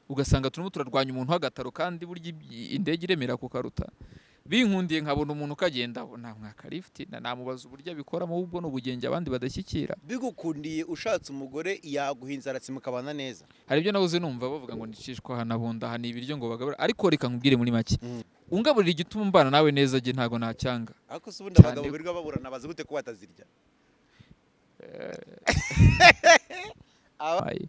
ugasanga turimo turarwanya umuntu w'agataro kandi burya indege iremera kukaruta binkundiye nkabona umuntu ukagenda namwaka lifuti namubaza uburyo abikoramo ahubwo ni ubugenge abandi badashyikira bigukundiye ushatse umugore yaguha inzara simukabana neza hari ibyo nabuze numva bavuga ngo nicishwa hanabunda hana ibiryo ngo bagabura ariko reka nkubwire muri make Mm. ungaburira igituma umbana nawe neza njye ntabwo nacyanga ariko se ubundi Cyane. abagabo birirwa baburana bazi gute ko batazirya Ayi,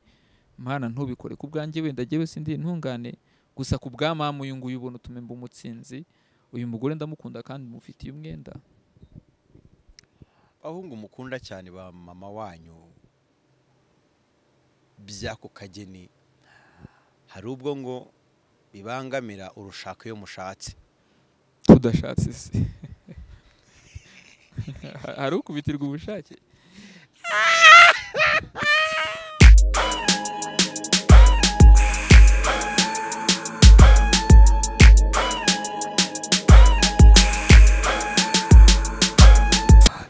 mana ntubikore ku bwanjye wenda jyewe sindi intungane gusa ku bwa mama uyu nguyu ubona utuma mba umutsinzi uyu mugore ndamukunda kandi mufitiye umwenda abahungu mukunda cyane ba mama wanyu by'ako kageni hari ubwo ngo bibangamira urushaka iyo mushatse tudashatse se hari ukubitirwa ubushake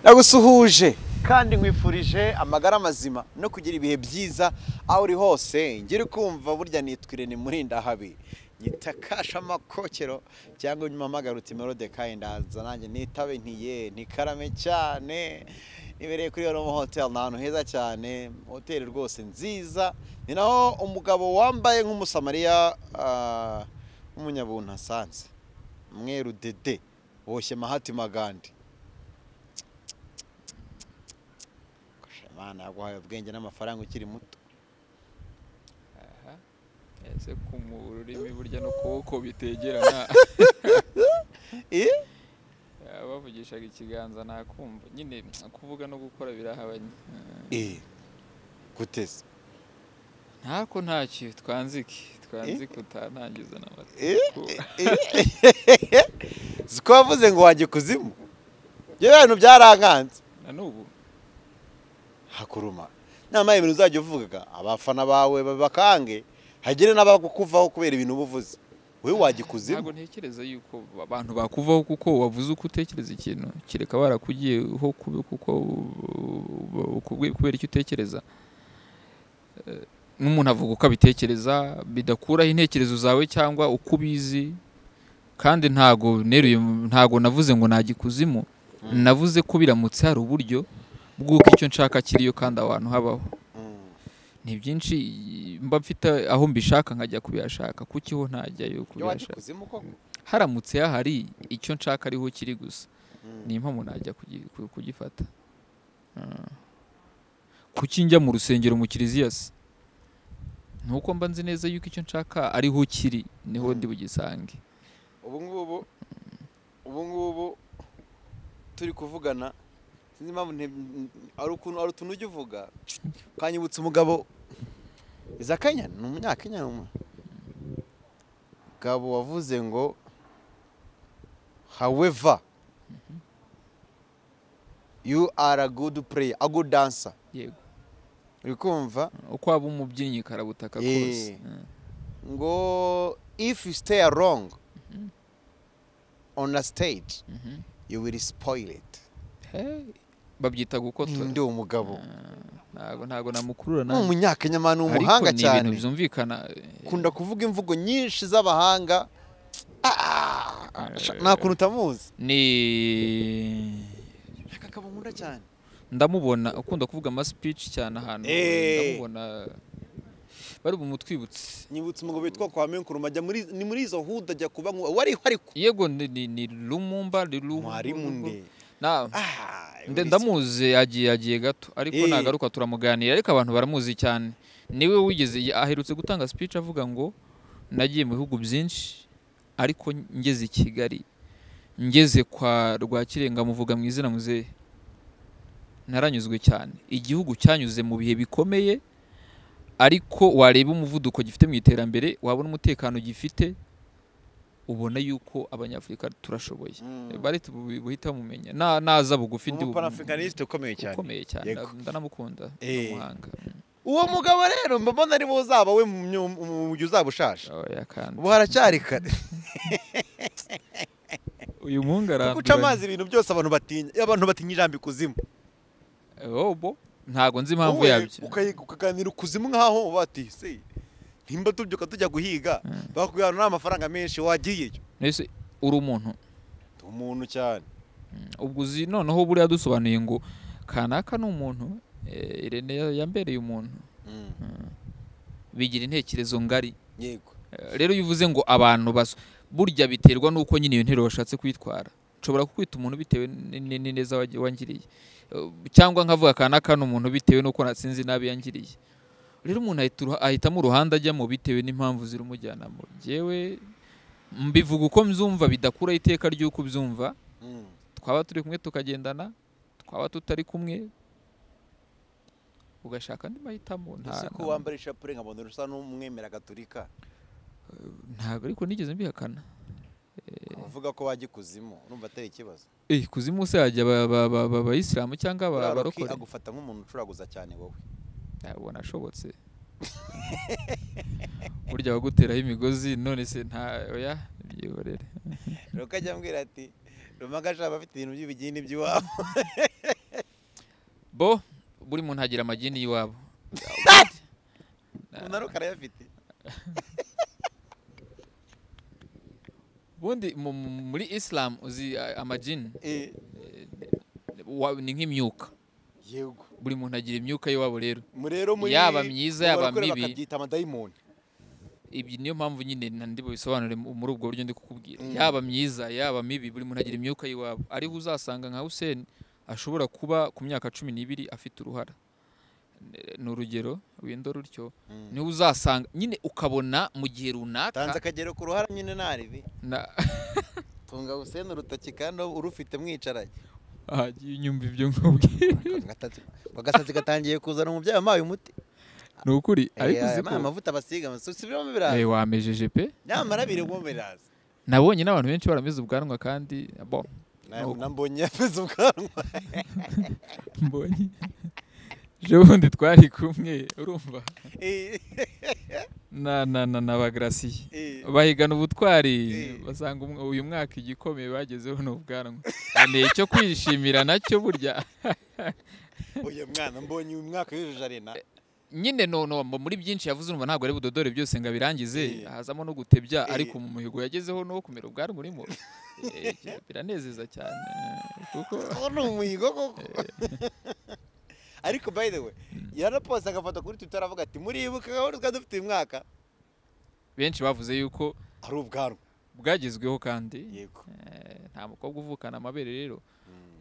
nagusuhuje kandi nkwifurije amagara mazima no kugira ibihe byiza aho uri hose ngiri kumva burya nitwire ni murinda habi nyitakasha amakokero cyangwa umpamagara uti melode kandi ndaza nanjye nitabe ntiye ntikarame cyane nibereye kuri Yoroma hoteli ni ahantu heza cyane hoteli rwose nziza ni naho umugabo wambaye nk'umusamariya ah, w'umunyabuntu asanze mweru dede boshye mahatima gandi Imana yaguhaye ubwenge n'amafaranga ukiri muto ese ku mu rurimi burya no kuboko bitegerana Eh? Ah, bavugishaga ikiganza nakumva nyine kuvuga no gukora birahabanye Ah, guteze ntako ntacyo twanzike twanzike utantangiza n'amatsiko ziko wavuze ngo wajya ikuzimu ibyo bintu byarankanze na n'ubu hakuruma nama ibintu uzajya uvuga abafana bawe bakange hagire n'abakuvaho kubera ibintu uba uvuze wowe wajya ikuzimu ntabwo ntekereza yuko abantu bakuvaho kuko wavuze uko utekereza ikintu kereka barakugiyeho kube- kuko kubwe- kubera icyo utekereza Eh, n'umuntu avuga uko abitekereza bidakuraho intekerezo zawe cyangwa uko ubizi kandi ntago neruye ntago navuze ngo najya ikuzimu navuze ko biramutse hari uburyo bw'uko icyo nshaka kiriyo kandi aho hantu habaho Mm. ni byinshi mba mfite aho mbishaka nkajya kubihashaka kuki ho ntajyayo Iyo wajya kubihashaka ikuzimu koko haramutse hahari icyo nshaka ariho kiri gusa Mm. ni impamo najya kugi- ku- kugifata Ah. kuki njya mu rusengero mu kiliziya se ni uko mba nzi neza yuko icyo nshaka ariho kiri niho Mm. ndi bugisange ubu ngubu ubu ngubu turi kuvugana sinzi impamvu nte- hari ukuntu hari utuntu ujya uvuga ukanyibutsa umugabo iza kenya ni umunyakenya ni umu- umugabo wavuze ngo however you are a good player a good dancer yego uri kumva uko waba umubyinnyi karabutaka Eh. kose Ah. ngo if you stay wrong Mhm. on a stage Mhm. you will spoil it Hey. babyita ndi gukotora umugabo Ah. ntabwo ntabwo namukurura ni nanjye umunyakenya ni Ariko umuhanga ni cyane ibintu byumvikana ukunda kuvuga imvugo nyinshi z'abahanga Ah, sha- nta kuntu utamuzi ni aka kaba nkunda cyane ndamubona ukunda kuvuga ama speech cyane ahantu Eh. ndamubona bari bumutwibutse nyibutse umugabo witwa kwa menkuruma ajya muri ni muri izo huda ajya kuba nkuba wari uhari ku yego ni, ni, ni lumumba ni Lu- mwarimu nde Na- Ah, nde- uri- ndamuzi yagiye yagiye gato ariko Eh. nagaruka turamuganira ariko abantu baramuzi cyane niwe wigeze aherutse gutanga speech avuga ngo nagiye mu bihugu byinshi ariko ngeze i Kigali ngeze kwa Rwakirenga muvuga mu izina muzehe naranyuzwe cyane igihugu cyanyuze mu bihe bikomeye ariko wareba umuvuduko gifite mu iterambere wabona umutekano gifite ubona yuko abanyafurika turashoboye Mm. bari tubu- buhita bamumenya Na- naza bugufi Ni ndi bu- umupanafikaniste ukomeye cyane ukomeye cyane Yego. nda- ndanamukunda ni Eh. umuhanga uwo mugabo rero mba mbona ari bo uzaba we mu myu- mu gihe uzaba ushaje Oya, kandi ubu haracyari kare uyu muhungu guca aranduranya amazi ibintu byose abantu batinya abantu batinya ijambo ikuzimu Eh, obo ntago nzi impamvu Wowe yabyo ukayi- ukaganira ukuzimu nkaho bati se nimba tubyuka tujya guhiga Mm. bakubwira ngo nta mafaranga menshi wagiyeyo mbese uri umuntu ndi umuntu cyane ubwo uzi noneho buriya dusobanuye ngo kanaka ni umuntu eh, irene ya- yambereye umuntu Mm. bigira intekerezo ngari yego Eh, rero iyo uvuze ngo abantu baso burya biterwa n'uko nyine iyo nteruro bashatse kwitwara nshobora kukwita umuntu bitewe n- n- n'ineza wagi- wangiriye Eh, cyangwa nkavuga aka n'aka ni umuntu bitewe n'uko natsinze nabi yangiriye rero umuntu ahita uruha- ahitamo uruhande ajyamo bitewe n'impamvu zirumujyanamo jewe mbivuga uko mbyumva bidakuraho iteka ry'uko ubyumva Mm. twaba turi kumwe tukagendana twaba tutari kumwe ugashaka andi mahitamo nta- ese ko nta- wambara ishapure nkabona usa n'umwemera gatolika ntabwo ariko nigeze mbihakana uvuga ko wajya ikuzimu urumva atari ikibazo Eh, kuzimu se hajya aba- aba- aba- aba- abayisilamu cyangwa aba- Buriya Rocky abarokore agufata nk'umuntu ucuraguza cyane wowe ubona ashobotse burya baguteraho imigozi none se nta oya byihorere Rocky ajya ambwira ati rumaga ashaka afite ibintu by'ibigini by'iwabo bo buri muntu agira amagini y'iwabo umuntu ari ukarayafite ubundi mu- mu- muri isilamu uzi eh, amagini Eh, wa- ni nk'imyuka yego buri muntu agira imyuka y'iwabo rero Mu rero muri Yaba myiza, mu yaba barokore mibi. bakabyita amadayimoni ibi niyo mpamvu nyine na ndi bubisobanure mu- muri ubwo buryo ndi kukubwira Mm. yaba myiza yaba mibi buri muntu agira imyuka y'iwabo ariho uzasanga nka Hussein ashobora kuba ku myaka cumi n'ibiri afite uruhara N- ni urugero wenda rutyo niho uzasanga nyine ukabona mu gihe tanze runaka akagero ku ruhara nyine ntaribi na- tunga usene urutoki kandi urufite mwicaranye ahagiye unyumva ibyo nkubwira agasatsi gatangiye kuzana umubyeyi wampaye umuti ni ukuri ariko Eh, uzi aya ni ko amavuta basiga basubiramo Eh, biraza wamejeje pe nyamara birimo biraza nabonye n'abantu benshi barameze ubwanwa kandi bo Na- Nuko. nambonye yavuze ubwanwa mbonye ejobundi twari kumwe urumva Eh, na na na na ba Gracie. eh. bahigana ubutwari Eh. basanga umwe- uyu mwaka igikomeye bagezeho ni ubwanwa ni icyo kwishimira nacyo burya uyu mwana mbonye uyu mwaka yujuje arena nyine nono mu- muri byinshi yavuze urumva ntabwo ari budodore byose ngo abirangize Eh. hazamo no gutebya Eh. ariko mu muhigo yagezeho no kumera ubwanwa urimo Eh, biranezeza cyane kuko uwo ni umuhigo koko ariko by the way yarapoze agafoto kuri twitter aravuga ati muribuka gahunda twari dufite uyu mwaka benshi bavuze yuko ari ubwanwa bwagezweho kandi yego eh, nta mukobwa uvukana amabere rero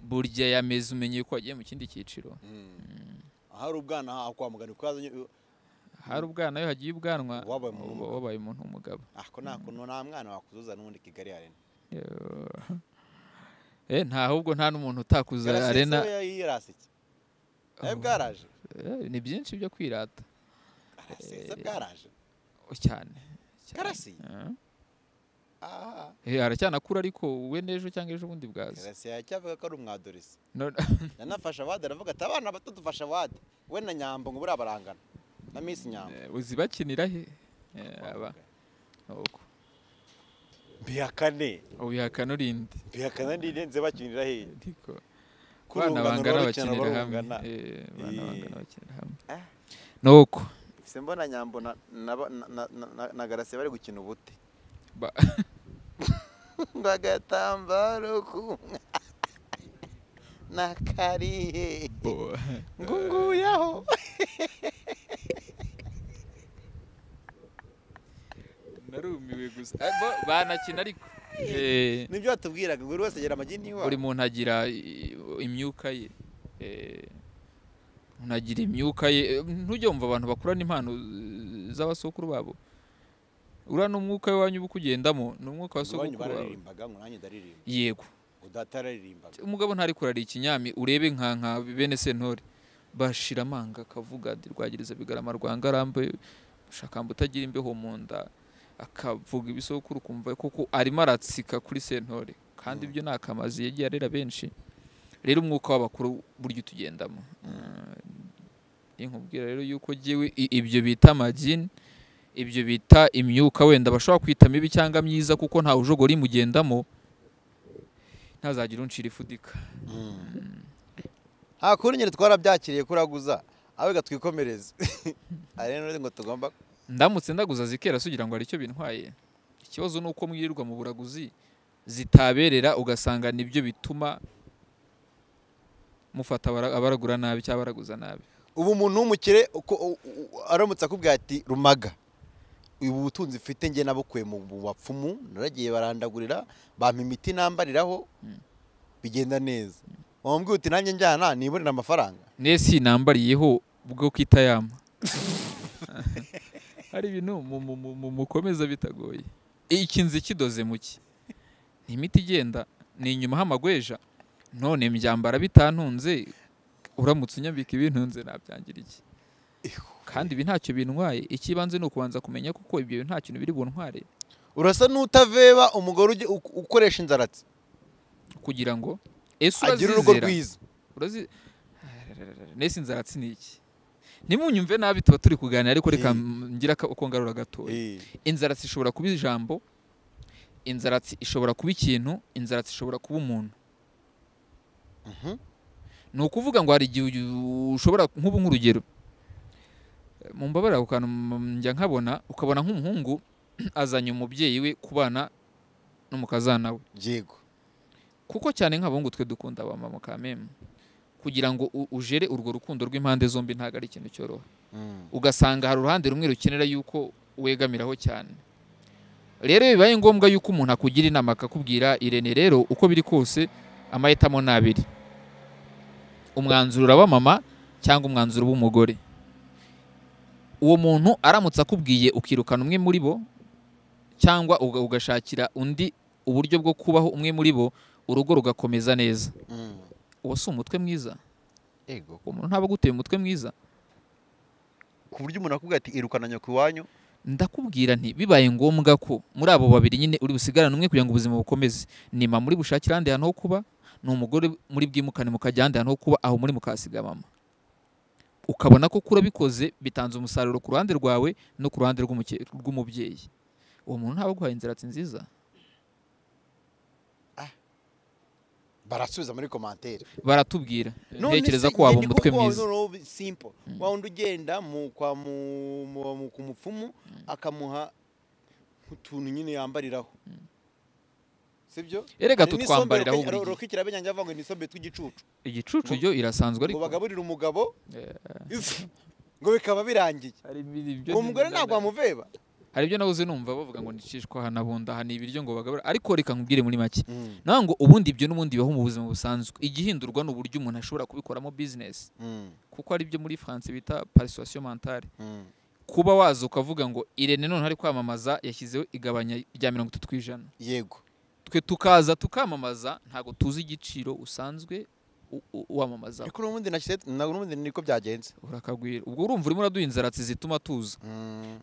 burya yameze umenye ko wagiye mu kindi cyiciro ahari ubwana aha kwa muganga kuko yazanye hari ubwana iyo hagiye ubwanwa Wabaye umuntu uba wabaye umuntu umugabo ako nta kuntu nta mwana wakuzuza n'ubundi kigali arena eh nta ahubwo nta n'umuntu utakuza arena yarasetse nawe bwaraje Eh, ni byinshi byo kwirata arasetse bwaraje Oh, cyane cyane. Karasi? Eh. aha Eh, aracyanakura ariko we n'ejo cyangwa ejo bundi bwaza karasi yacyavuga ko ari umwadoresi None- yanafashe abade aravuga ati abana bato dufashe abade we na nyambo ngo buriya barangana na miss nyambo Eh, uzi bakinira he Eh, aba nuko. mbihakane ubihakana urinde mbihakane ndirenze bakinira hehe ariko Ko abana urungano bangana rurarukirana, bakinira hamwe barungana. Eh, abana Eh. bangana bakinira hamwe Ah. nuko se mbona nyambo na na na na- na garasi bari gukina ubute Ba- ngo agatambaro ku nakarihe bo- ngo nguyaho narumiwe gusa Eh, bo- banakina ariko Eh. nibyo batubwiraga ngo buri wese agira amagini iwawe buri muntu agira i- imyuka ye Eh, umuntu agira imyuka ye Eh, ntujye wumva abantu bakurana impano eh, z'abasokuru babo uriya n'umwuka w'iwanyu uba ukugendamo ni umwuka wa iwanyu sogokuru wawe bararirimbaga ngo nanjye ndaririmba yego ngo data yararirimbaga umugabo ntari kurara ikinyami urebe nka nka bene sentore bashira amanga akavuga ati rwagiriza bigarama rwa ngarambe shakamba utagira imbeho mu nda akavuga ibisokuru ukumva kuko arimo aratsika kuri sentore kandi ibyo ni akamazi yagiye arera benshi rero umwuka w'abakuru burya utugendamo ni nkubwira rero yuko jyewe i- ibyo bita amagini ibyo bita imyuka wenda bashobora kwita mibi cyangwa myiza kuko ntawe ujogora imugendamo ntazagira uncira ifudika nta kundi nyine twarabyakiriye kuraguza aho gatwikomereze aha rero ngo tugomba ndamutse ndaguza zikera sugira ngo hari icyo bintwaye ikibazo ni uko mwirirwa mu buraguzi zitaberera ugasanga nibyo bituma mufata abara- abaragura nabi cyangwa abaraguza nabi ubu umuntu w'umukire uko u- u- aramutse akubwira ati rumaga ubu butunzi mfite njye nabukuye mu mu bapfumu naragiye barandagurira bampa imiti nambariraho bigenda neza wambwira uti nanjye njyana nibonera amafaranga nesi nambariyeho bwo kitayama hari ibintu mu- mu- mu- mu- mukomeza bitagoye ikinzi kidoze mu ki ni imiti igenda ni inyuma h'amagweja none mbyambara bitantunze uramutse unyambika ibintunze nabyangira iki kandi ibi ntacyo bintwaye ikibanze ni ukubanza kumenya kuko ibyo bintu nta kintu biri buntware urasa n'utaveba umugore ujye- u- ukoresha inzaratsi kugira ngo ese agira urugo urazizera rwiza urazi nesi nzaratsi ni iki nimunyumve nabi tuba turi kuganira ariko reka Eh. ngira aka- uko ngarura gatoya Eh, inzaratsi ishobora kuba ijambo inzaratsi ishobora kuba ikintu inzaratsi ishobora kuba umuntu mhm. ni ukuvuga ngo hari igihe uyu- ushobora nk'ubu nk'urugero mumbabarira ako kantu mm, njya nkabona ukabona nk'umuhungu azanye umubyeyi we kubana n'umukazana we yego kuko cyane nk'abahungu twe dukunda ba mama kameme kugira ngo u- ujere urwo rukundo rw'impande zombi ntabwo ari ikintu cyoroha Mm. ugasanga hari uruhande rumwe rukenera yuko wegamiraho cyane rero iyo bibaye ngombwa yuko umuntu akugira inama akakubwira irene rero uko biri kose amahitamo ni abiri umwanzuro uraba mama cyangwa umwanzuro w'umugore uwo muntu aramutse akubwiye ukirukana umwe muri bo cyangwa uga- ugashakira undi uburyo bwo kubaho umwe muri bo urugo rugakomeza neza Mm. uwo si umutwe mwiza yego uwo muntu ntaba aguteye umutwe mwiza ku buryo umuntu akubwira ati irukana nyoko iwanyu ndakubwira nti bibaye ngombwa ko muri abo babiri nyine uri busigarane umwe kugira ngo ubuzima bukomeze ni mama muri bushakire ahandi hantu ho kuba ni umugore muri bwimukane mukajya ahandi hantu ho kuba aho muri mukasiga mama ukabona ko kura bikoze bitanze umusaruro ku ruhande rwawe no ku ruhande rw'umuke- rw'umubyeyi uwo muntu ntaba aguhaye inziratsi nziza barasubiza muri komantere baratubwira None ntekereza se ko waba njye umutwe ndikuvuga mwiza noneho simple wawundi ugenda mu kwa mu- mu- mu- ku mupfumu akamuha utuntu nyine yambariraho sibyo erega Ni n'isombe tutwambariraho ruke- buri gihe rukikira abanyanya avuga ngo ni isombe tw'igicucu igicucu byo irasanzwe ngo ariko bagaburire umugabo Eh. ifu, ngo bikaba birangiye hari ibyo uwo mugore ntabwo wamuveba hari ibyo nabuze numva bavuga ngo nicishwa aha nabunda aha ni ibiryo ngo bagabura ariko reka nkubwire muri make nawe ngo ubundi ibyo n'ubundi bibaho mu buzima busanzwe igihindurwa ni uburyo umuntu ashobora kubikoramo bizinesi kuko ari byo muri france bita parisuwasiyo mentale kuba waza ukavuga ngo irene none ari kwamamaza yashyizeho igabanya rya mirongo itatu ku ijana yego twe tukaza tukamamaza ntabwo tuzi igiciro usanzwe u- u- wamamazaho ariko n'ubundi nashyize ntabwo n'ubundi niko byagenze urakagwira ubwo urumva urimo uraduha inzaratsi zituma tuza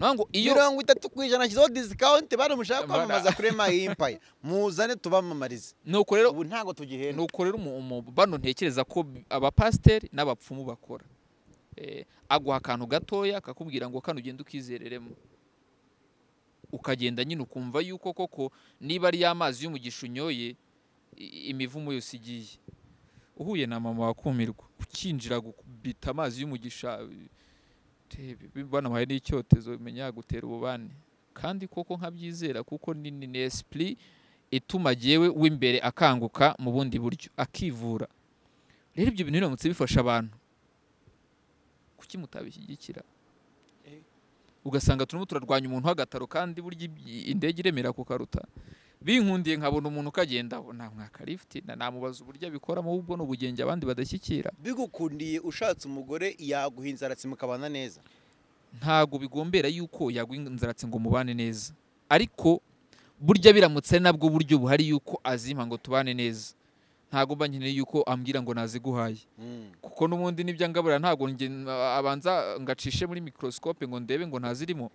nawe ngo iyo mirongo itatu ku ijana shyizeho disikawunti bari mushaka Bara. kwamamaza kuri emayimpaye muzane tubamamarize nuko rero ubu ntabwo tugihenda nuko rero umu- umu- bano ntekereza ko b- abapasiteri n'abapfumu bakora Eh, aguha akantu gatoya kakubwira ngo kano ugenda ukizereremo ukagenda nyine ukumva yuko koko niba ari y'amazi y'umugisha unyoye i- imivumo yose igiye uhuye na mama wakumirwa ukinjira gukubita amazi y'umugisha te- bi- banamuhaye n'icyotezo menya yagutera ububani kandi koko nkabyizera kuko ni ni ni esprit ituma yewe w'imbere akanguka mu bundi buryo akivura rero ibyo bintu biramutse bifasha abantu kuki mutabishyigikira Eh. ugasanga turimo turarwanya umuntu w'agataro kandi burya iby- indege iremera ku karuta binkundiye nkabona umuntu ukagendaho namwaka lifuti namubaza uburyo abikoramo ahubwo ni ubugenge abandi badashyikira bigukundiye ushatse umugore yaguha inzaratsi mukabana neza ntago bigombera yuko yagwa inzaratsi ngo mubane neza ariko burya biramutse ari nabwo buryo buhari yuko azimpa ngo tubane neza ntago mba nkeneye yuko ambwira ngo naziguhaye kuko n'ubundi n'ibyo angabura ntabwo nge- abanza ngacishe muri microscope ngo ndebe ngo ntazirimo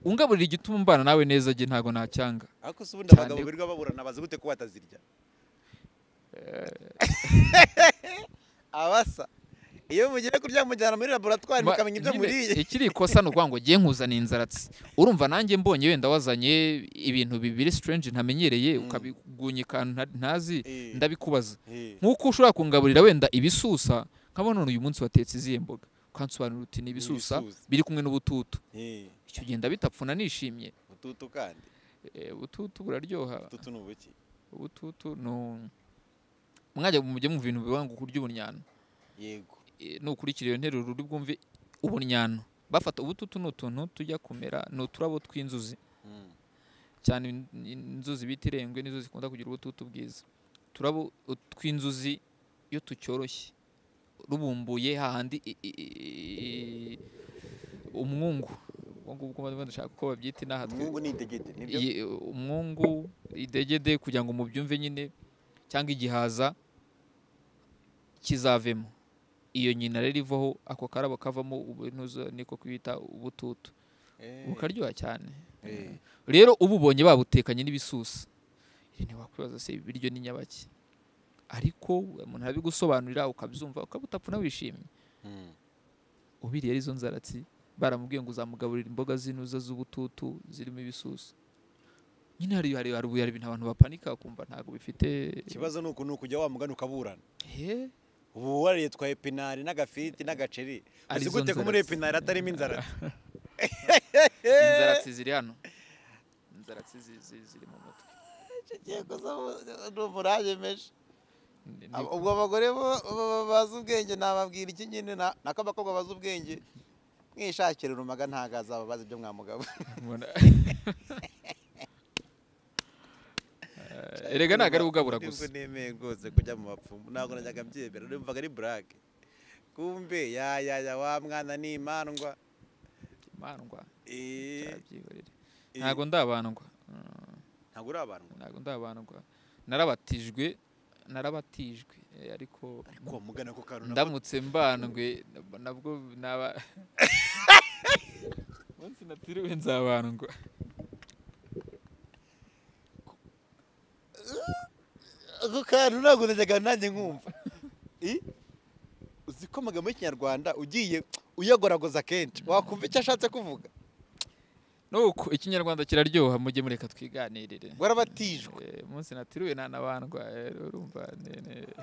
ungaburira igituma umbana nawe neza jye ntago nacyanga ariko se ubundi Cyane. abagabo birirwa baburana bazi gute ko batazirya abasa iyo mugiye kurya mujyana muri laboratwari Ma- mukamenya ibyo nyine, muriye ikiri ikosa ni ukuvuga ngo jye nkuzana inzaratsi urumva nanjye mbonye wenda wazanye ibintu bibiri strange ntamenyereye Mm. ukabigunyika nta- ntazi Eh, ndabikubaza eh. nk'uko ushobora kungaburira wenda ibisusa nkabona none uyu munsi watetse izihe mboga ukansobanurira uti ni ibisusa Ibisusa. biri kumwe n'ubututu Eh, icyo gihe ndabitapfuna nishimye ututu kandi Eh, ubututu buraryoha ututu ni ubuki ubututu ni mwajya mujye mu bintu biba ngo kurya ubunyano yego Eh, nukurikira iyo nteruro uri bwumve ubunyano bafata ubututu ni utuntu tujya kumera ni uturabo tw'inzuzi Mm. cyane in- inzuzi bita irengwe nizo zikunda kugira ubututu bwiza turabo tw'inzuzi iyo tucyoroshye rubumbuye hahandi i- i- i- i- umwungu ubwo ngubwo mba ndashaka ko babyita inaha twe umwungu ni idegede nibyo Iyi- umwungu idegede kugira ngo mubyumve nyine cyangwa igihaza kizavemo iyo nyina rero ivaho ako karabo kavamo ubunuzo niko kwita ubututu Eh, bukaryoha cyane eh. rero uba ubonye babutekanye n'ibisusa ntiwakwibaza se ibiryo ni nyabaki ariko umuntu arabigusobanurira ukabyumva ukaba utapfuna wishimye Mm. ubiriye arizo nzaratsi baramubwiye ngo uzamugaburira imboga zinuza z'ubututu zirimo ibisusa nyine hari hari hari hari ibintu abantu bapanika kumva ntabwo bifite ikibazo ni uku ni ukujya wa mugani ukaburana he ubu wariye twa epinari n'agafiriti n'agaceri uzi Arizo gute ko muri nzaratsi. epinari atarimo inzara inzaratsi ziri hano inzaratsi zi- zi- ziri mu mutwe ni umurage menshi Ni- Abo- ubwo abagore bo- bo- bo- bazi ubwenge nababwira iki nyine na- nako abakobwa bazi ubwenge mwishakira urumaga ntago azaba bazi ibyo mwamugabo Mbona- Eh, erega ntabwo ari ugabura gusa nibwo nemeye rwose kujya mu bapfumu ntabwo najyaga mbyemera numvaga ari burake kumbe ya ya ya wa mwana ni imandwa imandwa Eh, nzabyihorere. eh, ntabwo ndabandwa Mm. ntabwo uri abantu ntabwo ndabandwa narabatijwe narabatijwe eh, ariko ariko uwo mugana ko kantu nako- ndamutse mbandwe nab- nabwo naba munsi natiriwe nzabandwa ako kantu ntabwo najyaga nanjye nkumva Eh, uzi ko amagambo y'ikinyarwanda ugiye uyagoragoza kenshi wakumva icyo ashatse kuvuga nuko ikinyarwanda kiraryoha mujye mureka twiganirire warabatijwe Eh, munsi natiriwe nanabandwa eh, urumva ne- ne-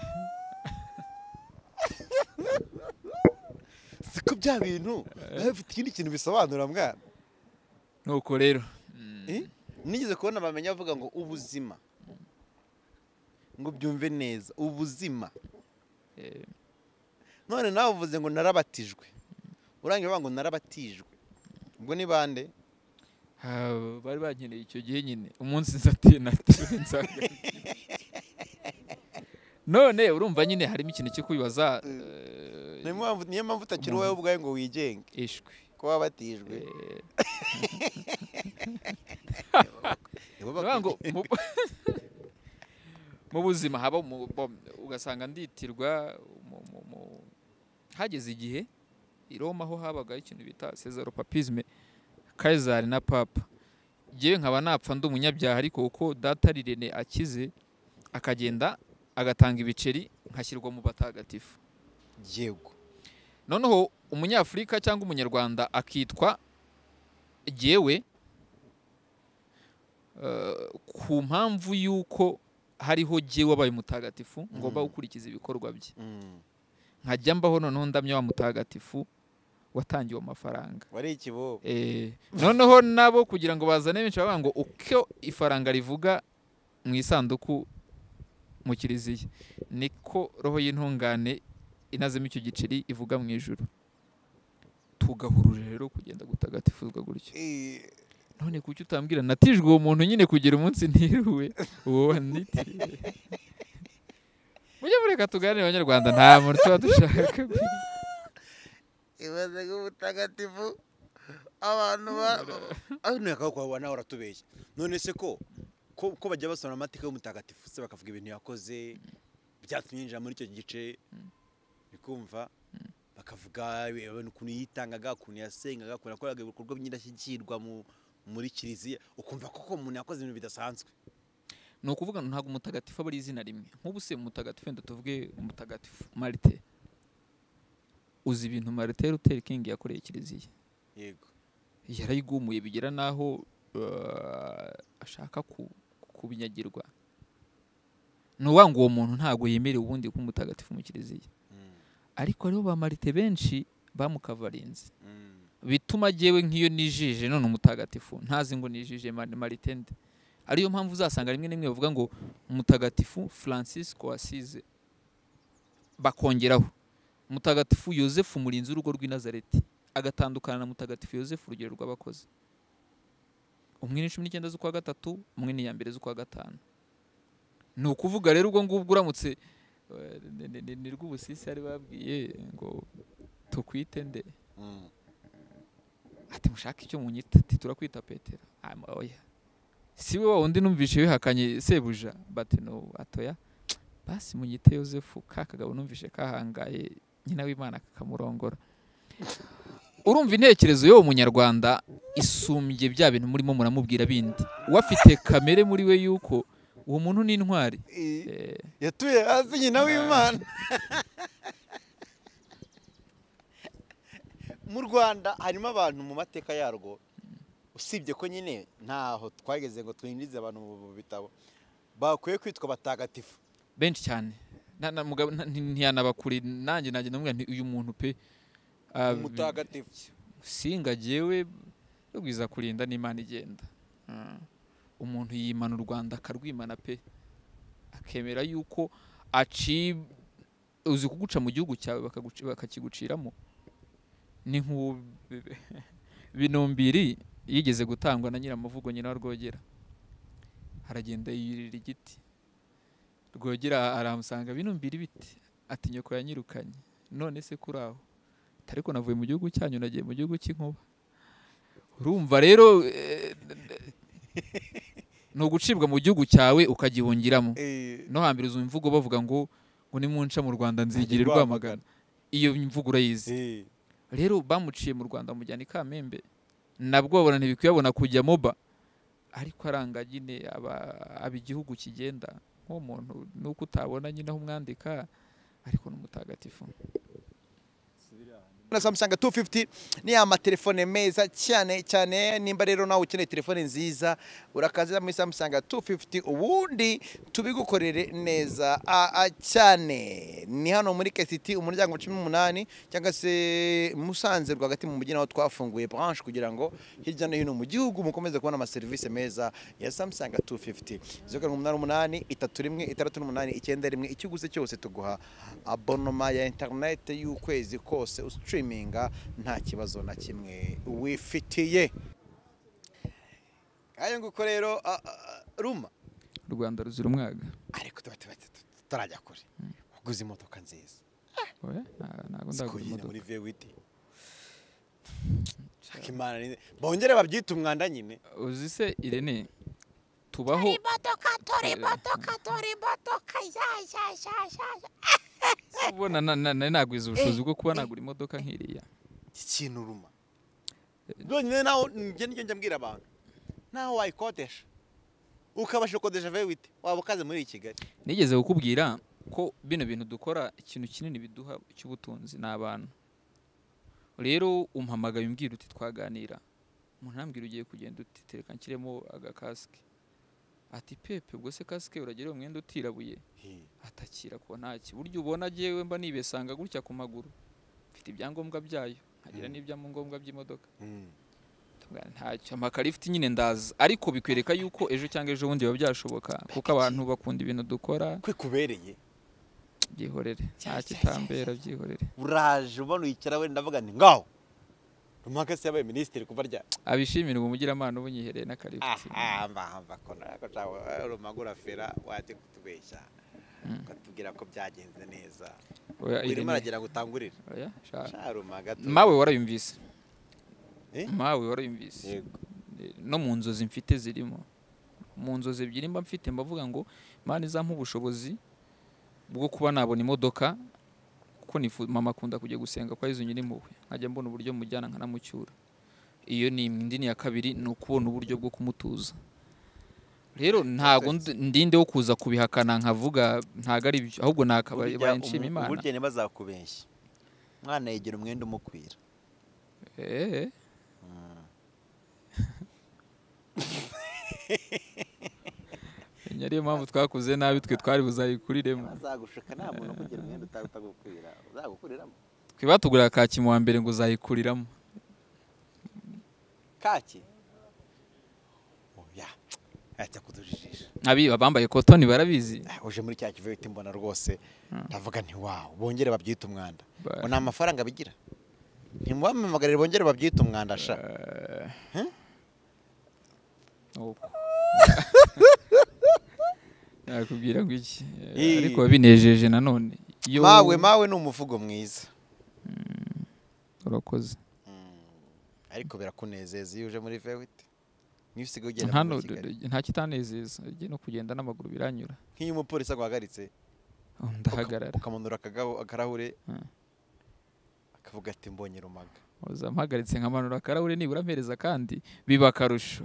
siko bya bintu nawe bifite ikindi kintu bisobanura mwana nuko rero mm, Eh? nigeze kubona bamenya bavuga ngo ubuzima ngo byumve neza ubuzima eh, none nawe uvuze ngo narabatijwe urangiye bavuga ngo narabatijwe ubwo ni bande ha, bari bankeneye icyo gihe nyine umunsi nzati natiriwe nzabandwa none urumva nyine harimo ikintu cyo kwibaza eh, niyo mpamvu niyo mpamvu utakiri wowe ubwawe ngo wigenge ishwi ko wabatijwe Eh, nibo Bivuga ngo bakwiye- mu- mu buzima haba mu- bo- ugasanga nditirwa mu- mu- mu- hageze igihe i Roma ho habagaho ikintu bita sezaropapisme kayizari na papa ngewe nkaba napfa ndi umunyabyaha ariko uko data rirene akize akagenda agatanga ibiceri nkashyirwa mu batagatifu yego noneho umunyafurika cyangwa umunyarwanda akitwa gewe ku mpamvu y'uko hariho gewe wabaye mutagatifu ngomba Mm. gukurikiza ibikorwa bye Mm. nkajya mbaho noneho ndamya wa mutagatifu watangiwe amafaranga wari ikibobo Eh, noneho nabo kugira ngo bazane benshi bavuga ngo uko ifaranga rivuga mu isanduku mu kiliziya niko roho y'intungane inazemo icyo giceri ivuga mu ijuru tugahurura rero kugenda gutagatifuzwa gutyo Eh, none kuki utambwira natijwe uwo muntu nyine kugira umunsi ntiruwe uwo wanitiriwe mujye mureka tuganire abanyarwanda nta muntu tuba dushaka ibaze nk'ubutagatifu abantu ba ariko ntiyakaboko wawe nawe uratubeshya none se ko ko ko bajya basobanura amateka y'umutagatifu se bakavuga ibintu yakoze byatumye yinjira muri icyo gice bikumva bakavuga ibintu ukuntu yitangaga ukuntu yasengaga ukuntu yakoraga ibikorwa by'indashyikirwa mu- muri kiliziya ukumva koko umuntu yakoze ibintu bidasanzwe ni ukuvuga ngo ntabwo umutagatifu aba ari izina rimwe nk'ubu se umutagatifu wenda tuvuge umutagatifu marite uzi ibintu marite ruteri kingi yakoreye kiliziya yego yarayigumuye bigera n'aho eh, ashaka ku- kubinyagirwa ni uwa ngo uwo muntu ntabwo yemerewe ubundi kuba umutagatifu mu kiliziya Mm, ariko hariho ba marite benshi bamukavarinze mm, bituma agewe nk'iyo nijije none umutagatifu ntazi ngo nijije Mani- maritende ariyo mpamvu uzasanga rimwe na rimwe bavuga ngo umutagatifu francisco wasize bakongeraho mutagatifu yosefu murinzi w'urugo rw'i nazareti agatandukana na mutagatifu yosefu urugero rw'abakozi umwe ni cumi n'icyenda z'ukwa gatatu umwe ni iya mbere z'ukwa gatanu ni ukuvuga rero ubwo ngubwo uramutse eh, ni- ni- ni- ni rw'ubusisi ari babwiye ngo tukwite nde Mm. ati mushaka icyo munyita ati turakwita petero Ama- oya si we wa wundi numvishe bihakanye sebuja bati no atoya basi munyite yosefu ka kagabo numvishe kahangaye nyina w'imana kakamurongora urumva intekerezo y'uwo munyarwanda isumbye bya bintu murimo muramubwira bindi we afite kamere muri we yuko uwo muntu ni intwari I- Eh, yatuye hasi nyina w'imana mu rwanda harimo abantu mu mateka yarwo usibye ko nyine ntaho twageze ngo twinjize abantu mu bitabo bakwiye kwitwa batagatifu benshi cyane Na- na- mugabo- na- nti- ntiyanabakuri nanjye nanjye namubwira nti uyu muntu pe ah, umutagatifu singa jyewe rugwiza kurinda n'imana igenda Mm. umuntu yimana u rwanda akarwimana pe akemera yuko aci uzi kuguca mu gihugu cyawe bakaguci- bakakiguciramo ni nk'uwo binumbiri yigeze gutangwa na nyiramavugo nyina wa rwogera aragenda yurira igiti rwogera aramusanga binumbiri biti ati nyoko yanyirukanye none se kuri aho Ati, ariko navuye mu gihugu cyanyu nagiye mu gihugu cy'inkuba urumva rero eh, ni ugucibwa mu gihugu cyawe ukagihungiramo Eh, no hambere uzi imvugo bavuga ngo ngo nimunca mu rwanda nzigire Nzigire rwamagana iyo mvugo urayizi eh, rero bamuciye mu rwanda mujyana i kamembe nabwo babona ntibikuyabona kujya moba ariko aranga nyine aba- aba igihugu kigenda nk'uwo muntu nuko utabona nyine aho umwandika ariko ni umutagatifu na Samsung 250 ni amatelefone meza cyane cyane nimba rero nawe ukeneye telefone nziza urakaza muri Samsung 250 ubundi tubigukorere neza a, a, cyane ni hano muri KCT umuryango wa 18 cyangwa se Musanze rwagati mu mujyi naho twafunguye branche kugira ngo hirya no hino mu gihugu mukomeze kubona amaserivisi meza ya Samsung 250 zeru umunani umunani itatu rimwe itandatu n'umunani icyenda rimwe icyo uguze cyose tuguha abonoma ya interineti y'ukwezi kose usitiriminga nta kibazo na kimwe wifitiye ayo nguko rero a- a- ruma u rwanda ruzira umwaga ariko tuba tuba tuba- tutarajya kure waguze imodoka nziza Oya, nta- ntabwo ndagura zikuyina muri imodoka vewiti shaka imana ni- bongere babyite umwanda nyine uzi se irene tubaho imodoka turi Eh. imodoka turi imodoka ya ya ya ya ya ubona na- na- nari nagwiza ubushobozi bwo kuba nagura imodoka nk'iriya ikintu ruma byonyine nawe njye njye njya mbwira abantu nawe wayikodesha ukabasha gukodesha vewiti waba ukaze muri kigali nigeze kukubwira ko bino bintu dukora ikintu kinini biduha cy'ubutunzi ni abantu rero umpamagaye umbwira uti twaganira umuntu arambwira ugiye kugenda uti tereka nshyiremo agakasike ati pepe ubwo se kasike uragira uwo mwenda utirabuye atakira ko nta buryo ubona agiyewe mba nibesanga gutya ku maguru mfite ibyangombwa byayo nkagira Mm. n'ibyangombwa by'imodoka Mm. Tubwira ntacyo amakara ifite nyine ndaza ariko bikwereka yuko ejo cyangwa ejo bundi biba byashoboka kuko abantu bakunda ibintu dukora kwikubereye byihorere nta Cya- cya- kitambera byihorere uraje ubona uyikira wenda ndavuga nti ngaho rumaka se yabaye minisitiri kuva rya abishimira ubumugiramana ubunyihereye n'akarifiti aha mba mba ko narako cawe rumagura fera waje kutubeshya Mm. ukatubwira ko byagenze neza Oya, urimo Irene, aragira ngo utangurire oya, shaka. sha rumaga tu mawe warayumvise Eh? mawe warayumvise yego no mu nzozi mfite zirimo mu nzozi ebyiri mba mfite mbavuga ngo mana izampa ubushobozi bwo kuba nabona imodoka kuko nifu- mama akunda kujya gusenga kwa yezu nyiri impuhwe nkajya mbona uburyo mujyana nkanamucyura iyo ni imwe. indi ni iya kabiri ni ukubona uburyo bwo kumutuza rero ntago ndi- ndinde wo kuza kubihakana nkavuga ntago ari byo ahubwo nakabaye nshima imana burya ntibazakubeshya mwana yigira umwenda umukwira Eh. Iyi ariyo mpamvu twakuze nabi twe twari buzayikuriremo bazagushuka nta muntu umugira umwenda utagukwira uzagukuriramo twe batugurira kaki mu wa mbere ngo uzayikuriramo kaki oya ajya kudujijisha abiba bambaye kotoni barabizi Ah, uje muri cya kiveti mbona rwose Mm. ndavuga nti wawu bongere babyite umwanda Ba- ngo nta mafaranga bigira ntimubamamagarire bongere babyite umwanda sha Uko. nakubwira ngo iki Eh, Ii. ariko binejeje nanone iyo mawe mawe ni umuvugo mwiza urakoze ariko birakunezeza iyo uje muri vewiti niyo usigaye ugenda hano muri kigali nta kitanezeza igihe no kugenda n'amaguru biranyura nk'iyo umupolisi aguhagaritse Oh, ndahagarara ukamanura akagabo- akarahure Mm. akavuga ati mbonye rumaga uza mpagaritse nkamanura akarahuri nibura mpereza kandi biba akarusho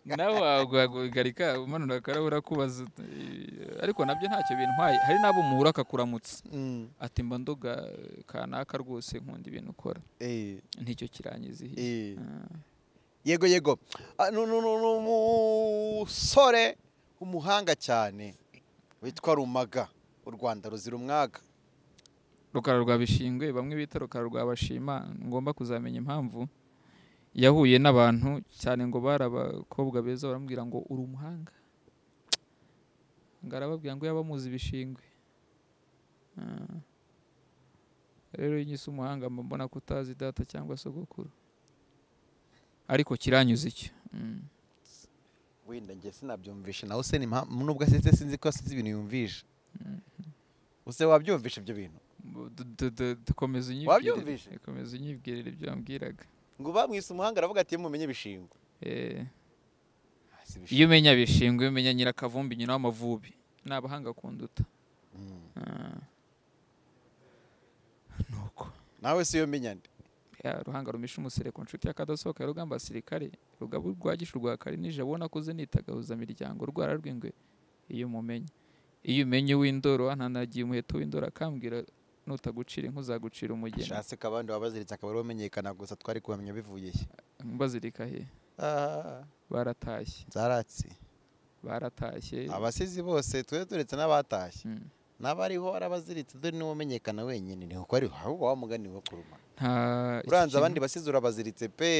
nawe waguhagarika umanura akarahuri akubaza eh, ariko nabyo ntacyo bintwaye hari n'abo muhura akakuramutsa ati mba ndoga eh, kanaka rwose nkunda ibintu ukora Eh, nticyo kirangiza ihiye eh. Ah, yego yego Ah, nu- nu- nu- ni umusore umuhanga cyane witwa rumaga u rwanda ruzira umwaga rukara rwa bishingwe bamwe bita rukara rwa bashima ngomba kuzamenya impamvu yahuye n'abantu cyane ngo bari abakobwa beza baramubwira ngo uri umuhanga ngo arababwira ngo yaba amuzi ibishingwe Ah. rero iyo unyise umuhanga mba mbona ko utazi data cyangwa sogokuru ariko kiranyuze icyo Mm. wenda njye sinabyumvishe nawe se ni mpa- nubwo asetse sinzi ko asize ibintu yumvisha use wabyumvisha ibyo bintu Du- du- du- dukomeza Wabyumvise? unyibwirire komeza unyibwirire ibyo wambwiraga ngo bamwise umuhanga aravuga ati mumenye ibishingwe Eh. Ah, si ibishingwe. iyo umenya bishingwe umenya nyirakavumbi nyina w'amavubi ni abahanga kunduta Mm. Ah. nuko nawe si iyo menya nde Ya, ruhanga rumisha umusereko nshuti y'akadasohoka ya rugamba basirikare rugabu rwa gishu rwa karinije abona kuze nitagahuza miryango rwara rw'ingwe iyo umumenye iyo umenye w'indoro ntanagiye umuheto w'indoro akambwira nutagucira inka uzagucira umugeni shatse ko abandi wabaziritse akaba ariwe umenyekana gusa twari kuhamenya bivuye he bazirika he Ah, baratashye zaratse baratashye abasizi bose twe turetse n'abatashye Mm. n'abariho arabaziritse dore niwe umenyekana wenyine ni uko ari ahubwo wa mugani wo kuruma nta iki uranze kintu- abandi basizi urabaziritse pe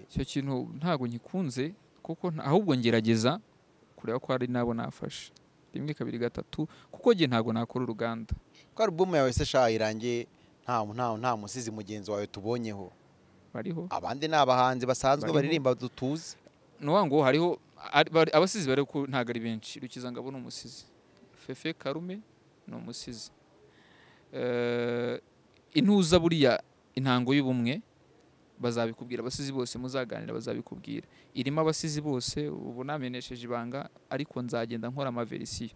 icyo kintu ntabwo ngikunze kuko nta- ahubwo ngerageza kureba ko hari n'abo nafashe rimwe kabiri gatatu kuko njye ntabwo nakora uruganda ko alubumu yawe se shaha irangiye nta nta nta musizi mugenzi wawe tubonyeho bariho abandi ni abahanzi basanzwe Bariho. baririmba dutuzi nuwa ngo hariho ari- bari- abasizi bari ko ntabwo ari benshi rukiza ngabo ni umusizi fefe karume ni umusizi Eh, intuza buriya intango y'ubumwe bazabikubwira abasizi bose muzaganira bazabikubwira irimo abasizi bose ubu namenesheje ibanga ariko nzagenda nkora amaverisiyo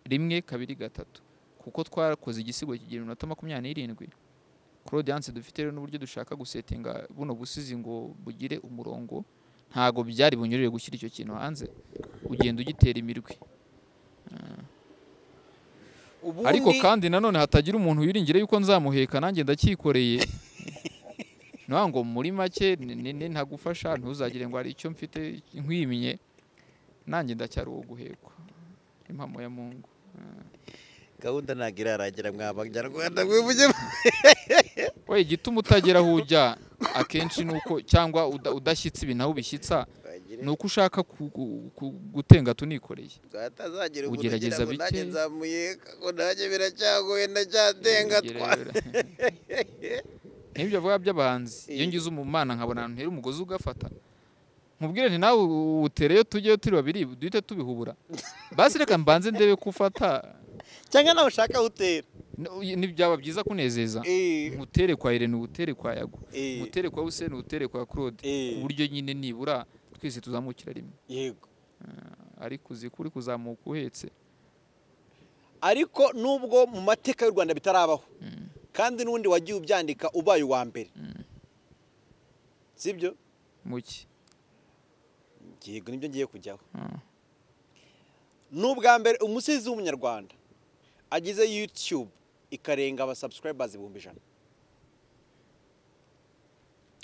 rimwe kabiri gatatu kuko twarakoze igisigo kigira iminota makumyabiri n'irindwi claudiance dufite rero n'uburyo dushaka gusetinga buno busizi ngo bugire umurongo ntago byari bunyurire gushyira icyo kintu hanze ugenda ugitera imirwi ubundi ariko kandi nanone hatagira umuntu wiringira yuko nzamuheka nanjye ndacyikoreye nta ngo muri make ni- ni- ni ntagufasha ntuzagire ngo hari icyo mfite nkwimye nanjye ndacyari uwo guhekwa impamo ya mungu gahunda ntabwo irarangira mwabanyarwanda mwivuge we igituma utagera aho ujya akenshi ni uko cyangwa uda- udashyitsa ibintu aho ubishyitsa ni uko ushaka ku- ku- ku- gutenga tunikoreye atazagira Ugerageza bike. nzamuye ngo nanjye biracyagoye ndacyatenga nk'ibyo avuga by'abahanzi iyo Eh. ngize umumana nkabona ahantu hera umugozi ugafata nkubwire nti nawe utereyo tujyeyo turi babiri duhite tubihubura basi reka mbanze ndebe ko ufata cyangwa nawe ushaka utera N- ni- byaba byiza kunezeza nkutere kwa irene ubutere kwa yago nkutere kwa useni ubutere kwa claude Eh. ku buryo nyine nibura twese tuzamukira rimwe yego ariko uzi ko uri kuzamuka uhetse ariko nubwo mu mateka y'u rwanda bitarabaho kandi n'undi wagiye ubyandika ubaye uwa mbere sibyo muki yego nibyo ngiye kujyaho Mm. n'ubwa mbere umusizi w'umunyarwanda agize yutube ikarenga abasubscribers ibihumbi ijana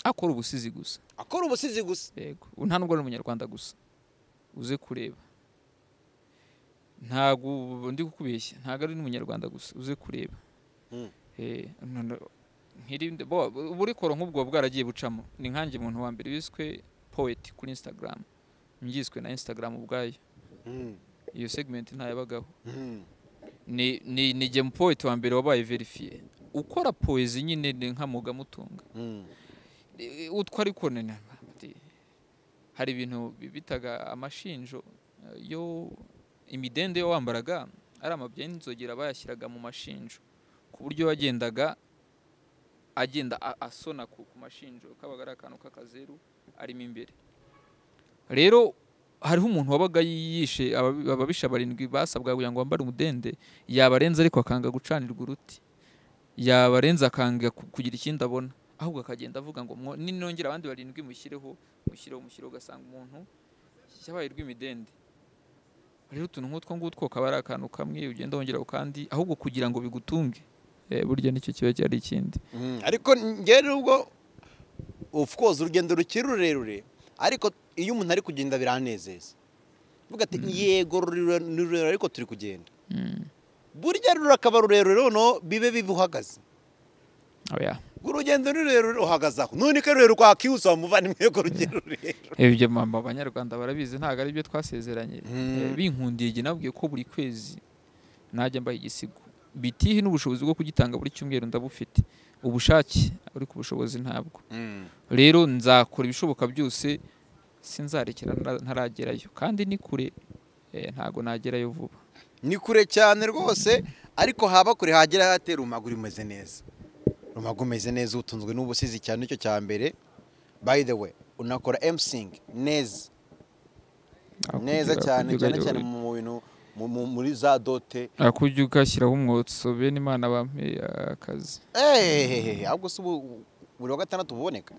akora ubusizi gusa akora ubusizi gusa yego ubu nta nubwo ari umunyarwanda gusa uze kureba ntabwo ubu ndi kukubeshya ntabwo ari n'umunyarwanda gusa uze kureba Mm. Eh, no- no- nkirinde bo uburikoro nk'ubwo bwaragiye bucamo ni nkanjye umuntu wa mbere wiswe poet kuri instagram mbyiswe na instagram ubwayo Mm, iyo segment ntayabagaho mm, ni ni ni jye poet wa mbere wabaye verifiye ukora poezi nyine ni nkamuga mutunga mm. E, utwo ariko ni na- ati, hari ibintu bi- bitaga amashinjo yo imidende yo wambaraga ari amabya y'inzogera bayashyiraga mu mashinjo ku buryo wagendaga agenda a- asona ku ku mashinjo kabaga ari akantu k'akazeru arimo imbere rero hariho umuntu wabaga yishe ababi- ababisha barindwi basabwaga kugira ngo bambare umudende yabarenza ariko akanga gucanirwa uruti yabarenza akanga ku- kugira ikindi abona ahubwo akagenda avuga ngo mwo- ninongera abandi barindwi mushyireho mushyireho mushyireho ugasanga umuntu yabaye rw'imidende rero utuntu nk'utwo ngutwo kaba ari akantu kamwe ugenda wongera ku kandi ahubwo kugira ngo bigutunge Eh, burya nicyo kiba cyari ikindi Mm, ariko njye nubwo of course urugendo rukiri rurerure ariko iyo umuntu ari kugenda biranezeza uvuga ati yego rurerure ni rurerure ariko turi kugenda Mm. burya rurakaba rurerure noneho bibe bibi uhagaze Oh, yeah. urugendo ni rurerure uhagaze aho none ko rurerure ukwakihusa wamuvana yego rugero rurerure ibyo mama abanyarwanda barabizi ntabwo ari byo twasezeranye Mm. Eh, binkundiye igihe nabwiye ko buri kwezi najya mbaha igisigo bitihi n'ubushobozi bwo kugitanga buri cyumweru ndabufite ubushake ariko ubushobozi ntabwo rero nzakora ibishoboka byose sinzarekera ntara- ntaragerayo kandi ni kure eh, ntabwo nagerayo vuba ni kure cyane rwose ariko haba kure hagera hatera urumaga umeze neza urumaga umeze neza utunzwe n'ubusizi cyane nicyo cya mbere by the way unakora emusingi neza neza Hakurya- cyane hakurya cyane ugahera- cyane mu bintu mu- mu- muri za dote hakurya ugashyiraho umwotso bene imana bampeye akazi ehehehe ahubwo si ubu buri wa gatandatu buboneka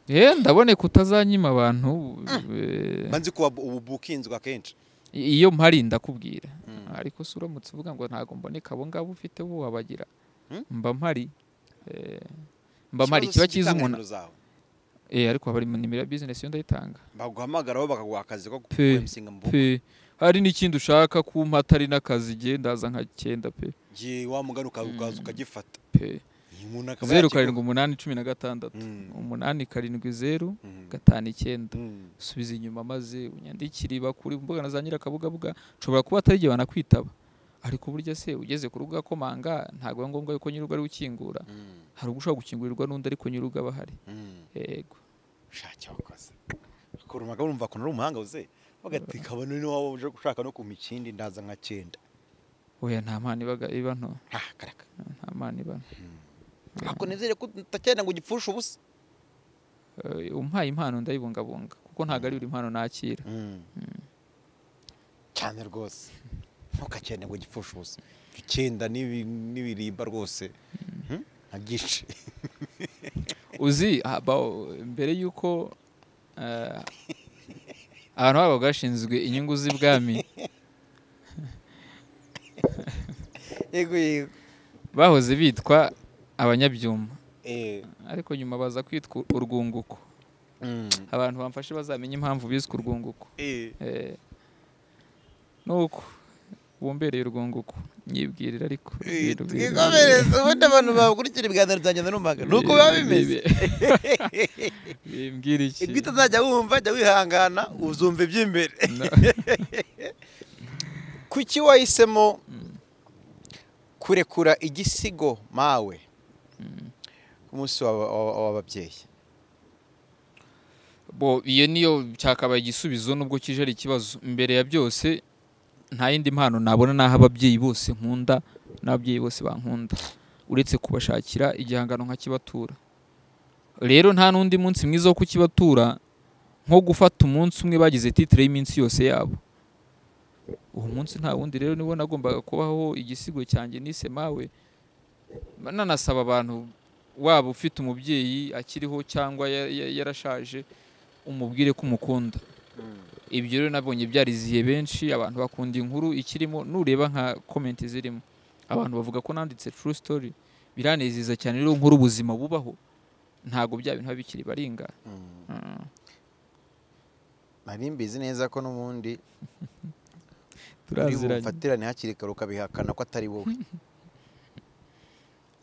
eh ndaboneka utazanyima abantu eh, mba nzi ko wabu- ubu bukinzwe akenshi I- iyo mpari ndakubwira Mm. ariko se uramutse uvuga ngo ntabwo mboneka abo ngabo ufite bo wabagira Mm? mba mpari eh, mba mpari kiba cyiza umuntu eh, ariko haba hari nimero ya business yo ndayitanga baguhamagaraho bakaguha akazi ko Pe, gukora emusingi mu buku pe hari n'ikindi ushaka kumpa atari n'akazi igihe ndaza nka cyenda pe gihe wa mugana uka- ukaza ukagifata pe Uyu muntu akaba zeru yakigura- karindwi umunani cumi na gatandatu Mm. umunani karindwi zeru Mm. gatanu icyenda Mm. subiza inyuma maze unyandikire bakuri mbuga na za nyirakabugabuga nshobora kuba atari igihe banakwitaba ariko burya se ugeze ku rubuga komanga ntabwo ari ngombwa yuko nyir'urugo ari we ukingura Mm. hari ubwo ushobora gukingurirwa n'undi ariko nyir'urugo aba ahari Mm. yego shaki wakoze akora umaga urumva ko ari umuhanga uze bagati kabone ni wowe uje gushaka no kuma ikindi ndaza nka cyenda oya nta mpano ibaga iba nto Ah, karaka nta mpano iba nto ako nizere ko utacyenda ngo ugipfushe ubusa Eh, umpaye impano ndayibungabunga kuko ntabwo ari buri mpano nakira cyane rwose ntukakende ngo ugipfushe ubusa icyenda n'ibi- n'ibirimba rwose Hmm? nka byinshi uzi ah, ba- mbere y'uko eh, abantu baba bashinzwe inyungu z'ibwami yego yego bahoze bitwa abanyabyuma Eh, ariko nyuma baza kwitwa urwunguko mm. abantu bamfashe bazamenye impamvu biswe urwunguko Eh, Eh, nuko wumbereye urwunguko nyibwirira ariko eh, nyibwirira. twikomereze ubundi abantu bakurikira ibiganiro byanjye n'urumaga ni uko biba bimeze bimbwira iki ibyo utazajya wumva jya wihangana uzumva iby'imbere kuki wahisemo kurekura igisigo mawe ku munsi wa- wa- w'ababyeyi bo iyo niyo cyakabaye igisubizo nubwo kije ari ikibazo mbere ya byose nta yindi mpano nabona n'aho ababyeyi bose nkunda n'ababyeyi bose bankunda uretse kubashakira igihangano nka kibatura rero nta n'undi munsi mwiza wo kukibatura nko gufata umunsi umwe bagize titire y'iminsi yose yabo uwo munsi nta wundi rero niwo nagombaga kubaho igisigo cyanjye nise mawe nanasaba abantu waba ufite umubyeyi akiriho cyangwa ya- ya- yarashaje umubwire ko umukunda ibyo rero nabonye byariziye benshi abantu bakunda inkuru ikirimo nureba nka komenti zirimo abantu bavuga ko nanditse true story biranezeza cyane rero nkuru ubuzima bubaho ntabwo bya bintu biba bikiri baringa Mm. Mm. nari mbizi neza ko n'ubundi uri turaziranye bufatirane hakiri kare ukabihakana ko atari wowe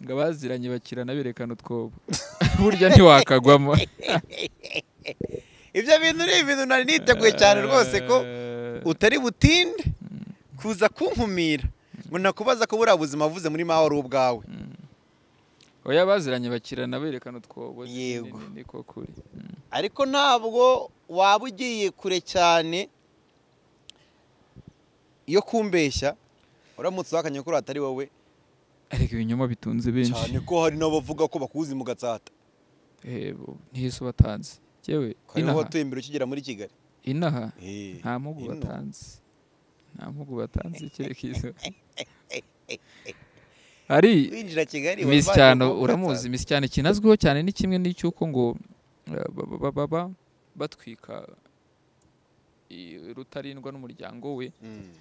ngo abaziranye bakirana berekana utwobo burya ntiwakagwamo ibyo bintu ni ibintu nari niteguye cyane rwose ko utari butinde kuza kunkumira ngo nakubaza ko buriya buzima avuze muri mawe ari ubwawe oya abaziranye bakirana berekana utwobo ni- ni- Yego. ni ko kuri Mm. ariko ntabwo waba ugiye kure cyane yo kumbeshya uramutse uhakanye ko atari wowe ariko ibinyoma bitunze benshi cyane ko hari n'abavuga ko bakuzi mu gatsata yego ntihise ubatanze yewe kariho inaha watuye imbere ukigera muri kigali inaha Eh, nta mpugu ino. batanze nta mpugu batanze kereka izo hari winjira kigali Miss wavanye cyane mu uramuzi gatsata. Miss cyane kinazwiho cyane ni kimwe n'icyuko ngo eh, ba- ba- baba batwika i- rutarindwa n'umuryango we Mm.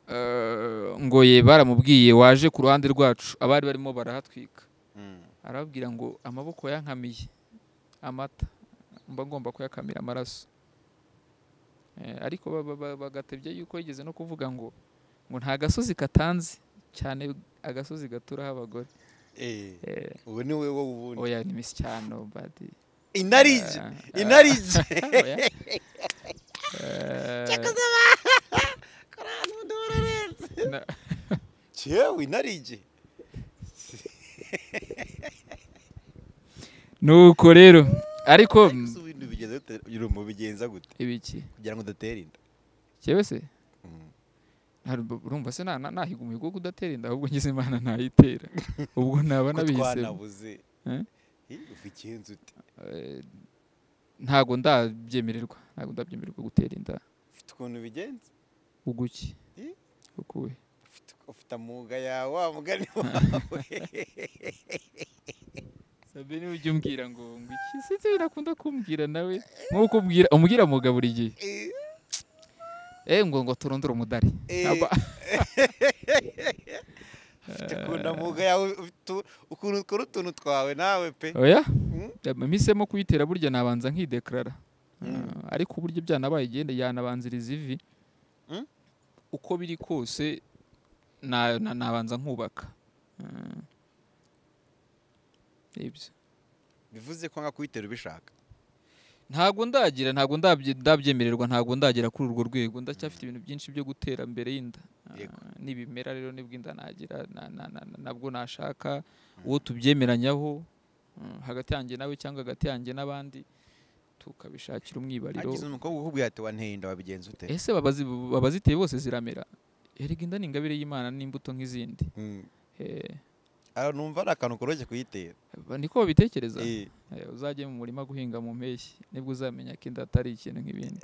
Eh, ngo ye baramubwiye waje ku ruhande rwacu abari barimo barahatwika Mm. arababwira ngo amaboko yankamiye amata mba ngomba kuyakamira amaraso Eh, ariko ba- ba- ba- bagatebya yuko yigeze no kuvuga ngo ngo nta gasozi katanze cyane agasozi gaturaho abagore Eh, Eh, ubu ni wowe ubundi oya ni misyano badi intarije Ah, ah. intarije Oya. Eh, na- yewe intarije nuko rero ariko mm, Ese ibintu bigeze gute uri mu bigenza gute ibiki kugira ngo udatera inda cyewe se Mm. nta- urumva se na- na- nahiga umuhigo wo kudatera inda ahubwo ngize imana ntayitera ubwo naba ko nabihisemo twanabuze Eh? Eh, uva igenza ute Eh, ntago ndabyemererwa ntago ndabyemererwa gutera inda ufite ukuntu ubigenza uguki Eh? ukuwe Ufite- ufite amuga yawe wa mugani wawe sabe niwe ujya umbwira ngo ngo iki sinzi binakunda kumbwira nawe nk'uko umbwira umbwira muga buri gihe Eh, eh ngo ngo turondore umudari Eh. Aba- ufite ukuntu amuga yawe ufite ukuntu ukora utuntu twawe nawe pe oya Mm. mpisemo kuyitera burya nabanza nkidekarara Mm. Ah, ariko uburyo byanabaye igenda yanabanziriza ivi Mm. uko biri kose na- na- nabanza nkubaka Ah. ibyo bivuze ko nka kuyitera ubishaka ntago ndagira ntago ndabye- ndabyemererwa ntago ndagera kuri urwo rwego ndacyafite ibintu byinshi byo gutera mbere y'inda Ah, Yego. n'ibimera rero nibwo inda nagira na- na- na- na- nabwo nashaka uwo tubyemeranyaho mm, hagati yanjye nawe cyangwa hagati yanjye n'abandi tukabishakira umwibariro agize umukobwa ukubwira ati wanteye inda wabigenza ute ese babazi- abaziteye bose ziramera erega inda ni ingabire y'imana n'imbuto nk'izindi Mm. Eh, Ah, numva ari akantu koroshye kuyitera ba- niko babitekereza Eh. Eh, uzajye mu murima guhinga mu mpeshyi nibwo uzamenya ko inda atari ikintu nk'ibindi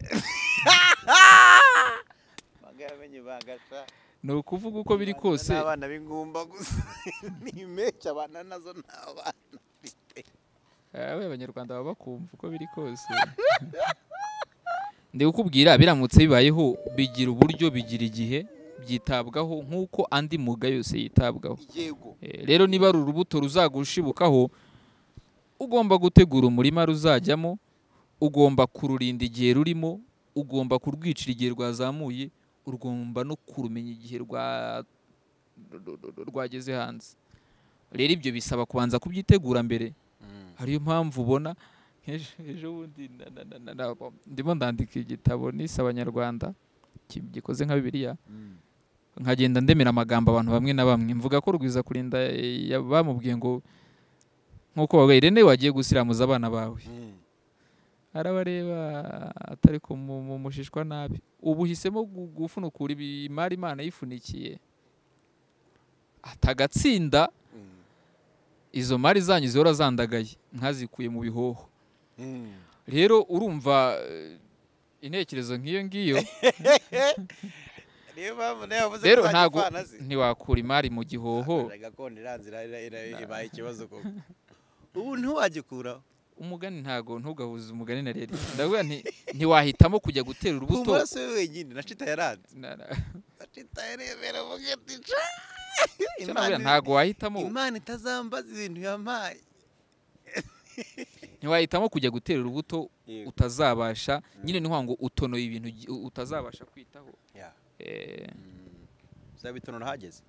Baga yamenye bagasha. ni ukuvuga uko biri Abana kose ni abana b'ingumba gusa ni impeshyi abana nazo ni abana Abe abanyarwanda baba bakumva uko biri kose ndi kukubwira biramutse bibayeho bigira uburyo bigira igihe byitabwaho nk'uko andi muga yose yitabwaho yego Eh, rero niba ari urubuto ruzagushibukaho ugomba gutegura umurima ruzajyamo ugomba kururinda igihe rurimo ugomba kurwicira igihe rwazamuye ugomba no kurumenya igihe rwa- ru- ru- ru- rwageze hanze rero ibyo bisaba kubanza kubyitegura mbere hariyo mpamvu ubona nk'ejo- ejo bundi na- na- na- na- na- ndimo ndandika igitabo nise abanyarwanda ki- gikoze nka bibiliya nkagenda ndemera amagambo abantu bamwe na bamwe mvuga ko rwiza kurinda eh, ya- bamubwiye ngo nk'uko bavuga irene wagiye gusiramuza abana bawe arabareba atari ku mu- mu- mushishwa nabi ubu uhisemo gu- gufunukura ibi- imari imana yifunikiye atagatsinda izo mari zanyu zihora zandagaye nkazikuye mu bihoho rero urumva eh, intekerezo nk'iyo ngiyo niyo mpamvu nawe yavuze rero ko nta ntabwo gipfana ze ntiwakura imari mu gihoho gakondo iranzira ibaye ikibazo koko ubu ntiwagikuraho umugani ntago ntugahuze umugani na rero ndavuga nti ntiwahitamo kujya gutera ku urubuto maraso we wenyine na cita yaranze Na- na- na cita yarebera avuga ati "Ca!" icyo navuga Imana- ntago wahitamo imana itazambaza ibintu yampaye ntiwahitamo kujya gutera urubuto utazabasha Mm. nyine niho ngo utonoye ibintu ugi- utazabasha kwitaho Yeah. Eh, Mm. uzabitonora ahageze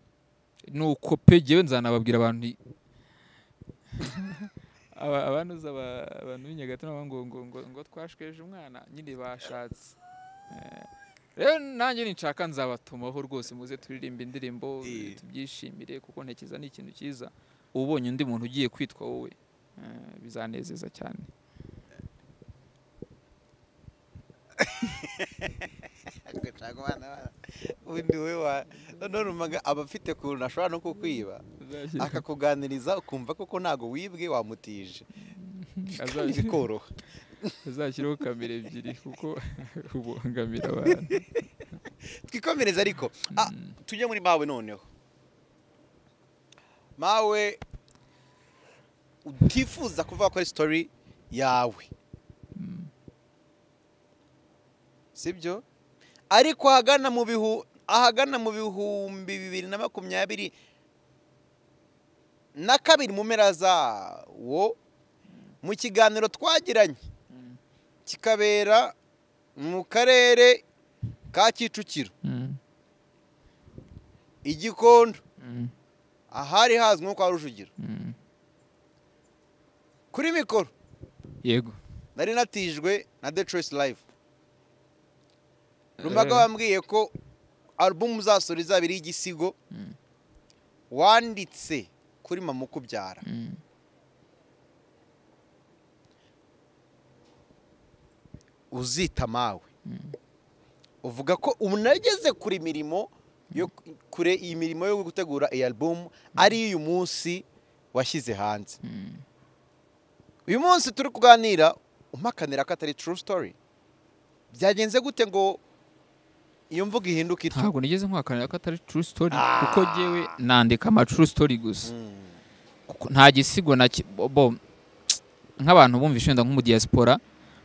nuko pe jyewe nzanababwira abantu i- Aba- abanuza aba- abantu b'i Nyagatare bavuga ngo ngo ngo ngo twashweje umwana nyine bashatse Eh, rero nanjye ninshaka nzabatumaho rwose muze turirimbe indirimbo Eh. tubyishimire kuko ntekereza ni ikintu cyiza ubonye undi muntu ugiye kwitwa wowe eh, bizanezeza cyane undi we wa none umaga aba afite ukuntu ashobora no kukwiba akakuganiriza ukumva koko ntago wibwe wamutije kandi Azabishyira- bikoroha azashyireho kamera ebyiri kuko ubangamira abantu twikomereze ariko Ah, tujye muri mawe noneho mawe utifuza kuvuga ko ari sitori yawe sibyo ariko ahagana mu bihu ahagana mu bihumbi bibiri na makumyabiri na kabiri mu mpera zawo mu kiganiro twagiranye kikabera mu karere ka kicukiro Mm, i gikondo mm, ahari hazwi nko kwa rujugiro mm. kuri mikoro yego nari natijwe na the choice live Eh. rumbaga bambwiye ko alubumu uzasura izaba iriho igisigo Mm. wanditse kuri mama ukubyara Mm. uzita mawe uvuga ko ubu nageze kure imirimo yo kure iyi mirimo yo gutegura iyi alubumu ari uyu munsi washyize hanze Mm. uyu munsi turi kuganira umpakanira ko atari true story byagenze gute ngo iyo mvuga ihinduke ityo ntabwo nigeze nkuhakanira ko atari true story Ah. kuko jyewe nandika ama true story gusa kuko nta gisigo na ki- bo- bo nk'abantu bumvise wenda nk'umudiyasipora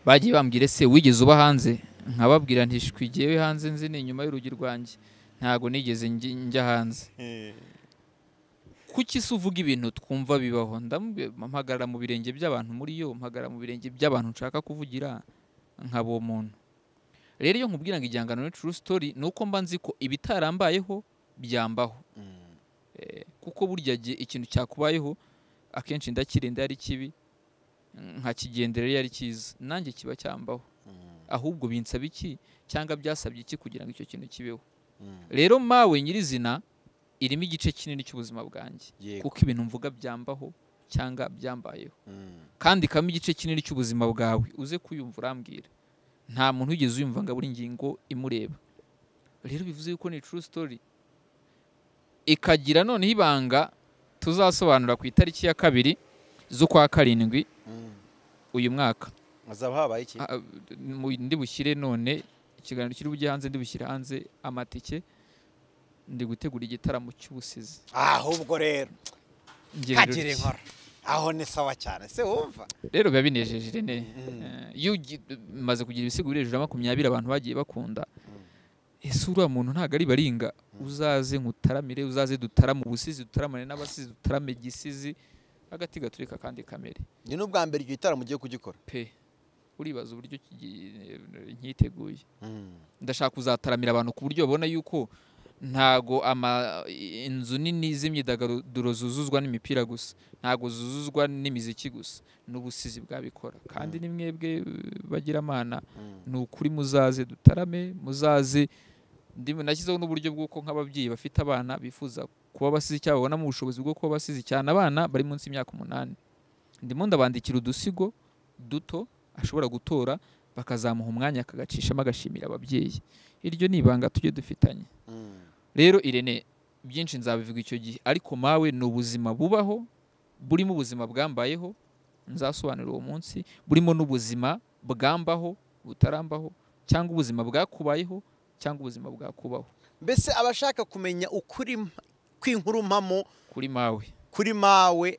bagiye bambwira ese wigeze uba hanze nkababwira ntishwigiyewe hanze nzi ni inyuma y'urugi rwanjye ntabwo nigeze ngi- njya hanze kuki se uvuga ibintu twumva bibaho ndamubwira mpagarara mu birenge by'abantu muri yo mpagarara mu birenge by'abantu nshaka kuvugira nkaba uwo muntu rero iyo nkubwira ngo igihangano ni true story ni uko mba nzi ko ibitarambayeho byambaho Eh, kuko burya gihe ikintu cyakubayeho akenshi ndakirinda iyo ari kibi nkakigendera iyo ari cyiza nanjye kiba cyambaho ahubwo binsaba iki cyangwa byasabye iki kugira ngo icyo kintu kibeho rero mawe nyirizina irimo igice kinini cy'ubuzima bwanjye kuko ibintu mvuga byambaho cyangwa byambayeho kandikamo igice kinini cy'ubuzima bwawe uze kuyumva urambwira nta muntu wigeze uyumva ngo abure ingingo imureba rero bivuze yuko ni true story ikagira noneho ibanga tuzasobanura ku itariki ya kabiri z'ukwa karindwi uyu mwaka hazaba habaye iki Ah, mu- ndi bushyire none ikiganiro kiri bujye hanze ndi bushyire hanze amatike ndi gutegura igitaramo cy'ubusizi ahubwo rero Ngirira kagire uti. inkora aho ni sawa cyane se wumva rero biba binejeje ne Mm. Eh, iyo ugi- maze kugira ibisigo biri hejuru ya makumyabiri abantu bagiye bakunda ese uriya muntu ntabwo ari baringa uzaze nkutaramire uzaze dutarame ubusizi dutaramane n'abasizi dutarame gisizi agati gaturika kandi kamere ni n'ubwa mbere icyo gitaramo ugiye kugikora pe uribaza uburyo kigi- nkiteguye ndashaka kuzataramira abantu ku buryo babona yuko ntago ama inzu nini z'imyidagaduro zuzuzwa n'imipira gusa ntago zuzuzwa n'imiziki gusa n'ubusizi bwabikora kandi ni mwebwe bagiramana ni ukuri muzaze dutarame muzaze ndimo nashyizeho n'uburyo bw'uko nk'ababyeyi bafite abana bifuza kuba abasizi cyangwa babonamo ubushobozi bwo kuba abasizi cyane abana bari munsi y'imyaka umunani ndimo ndabandikira udusigo duto ashobora gutora bakazamuha umwanya akagacishamo agashimira ababyeyi iryo ni ibanga tujye dufitanye rero irene byinshi nzabivuga icyo gihe ariko mawe ni ubuzima bubaho burimo ubuzima bwambayeho nzasobanurira uwo munsi burimo n'ubuzima bwambaho butarambaho cyangwa ubuzima bwakubayeho cyangwa ubuzima bwakubaho mbese abashaka kumenya ukuri mp- kw'inkuru mpamo kuri mawe kuri mawe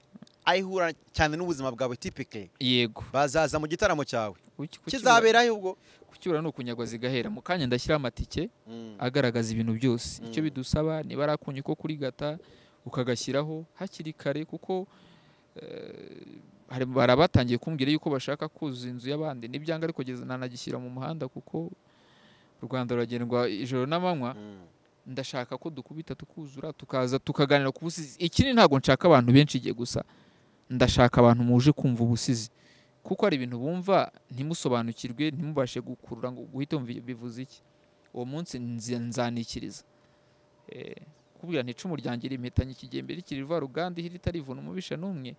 ayihura cyane n'ubuzima bwawe tipike yego bazaza mu gitaramo cyawe Kuki- kuki- kizaberayo ubwo kucyura ni ukunyagwa zigahera mu kanya ndashyiraho amatike agaragaza ibintu byose icyo Mm. bidusaba niba ari akunyu ko kurigata ukagashyiraho hakiri kare kuko eh, hari barabatangiye kumbwira yuko bashaka kuzuza inzu y'abandi n'ibyanga ariko kugeza nanagishyira mu muhanda kuko u Rwanda ruragendwa ijoro n'amanywa ndashaka ko dukubita tukuzura tukaza tukaganira ku busizi ikindi ntabwo nshaka abantu benshi igihe gusa ndashaka abantu muje kumva ubusizi kuko hari ibintu bumva ntimusobanukirwe ntimubashe gukurura ngo guhita wumva bivuze iki uwo munsi nzi- nzanikiriza Eh, kubwira nti icumu ryanjye rimpetanye ikigembe rikiri rvaruganda ihiri itarivuna umubisha n'umwe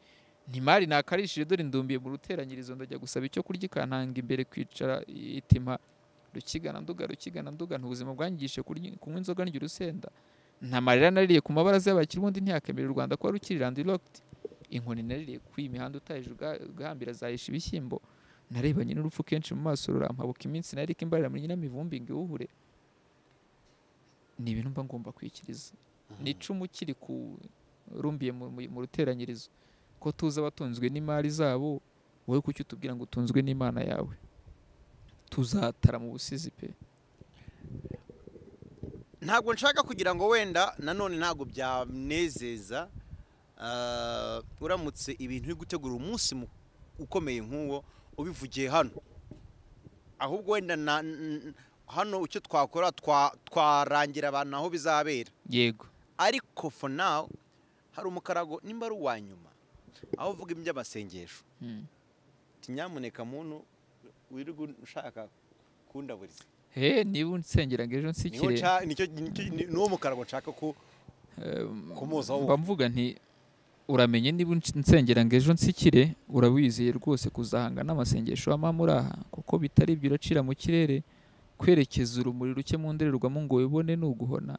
ntimari nakarishije dore ndumbiye mu ruteranyirizo ndajya gusaba icyo kurya ikantanga imbere kwicara itima rukigana nduga rukigana nduga ubuzima bwangigishe kurya- kunywa inzoga ndya urusenda nta marira naririye ku mabaraza y'abakire ubundi ntiyakemera u rwanda kuba rukiri landilokiti inkoni naririye ku iyi mihanda utahije uga- ugahambira zahisha ibishyimbo narebanye n'urupfu kenshi mu maso rurampabuka iminsi nariko imbarira muri nyiramivumbi ngo iwuhure ni ibintu mba ngomba kwikiriza ni icumu kiri ku rumbiye mu- mu- mu ruteranyirizo ko tuzi abatunzwe n'imari zabo wowe kuki utubwira ngo utunzwe n'imana yawe tuzatara mu busizi pe ntabwo nshaka kugira ngo wenda nanone ntabwo byanezeza ah, uramutse ibintu uri gutegura umunsi mu- ukomeye nk'uwo ubivugiye hano ahubwo wenda na- n- hano icyo twakora twa- twarangira abantu aho bizabera yego ariko for now hari umukarago nimba ari uwa nyuma aho uvuga iby'amasengesho Mm. kinyamuneka muntu wirirwa ushaka kundaburiza he niba unsengera ngo ejo Niho nsikire nca- nicyo- nicyo- ni- ni wo mukarago nshaka ku kumuzaho mba mvuga nti uramenye niba unc- nsengera ngo ejo nsikire urabizeye rwose kuzahanga n'amasengesho wama muri aha kuko bitari ibyo uracira mu kirere kwerekeza urumuri ruke mu ndorerwamo ngo wibone ni uguhona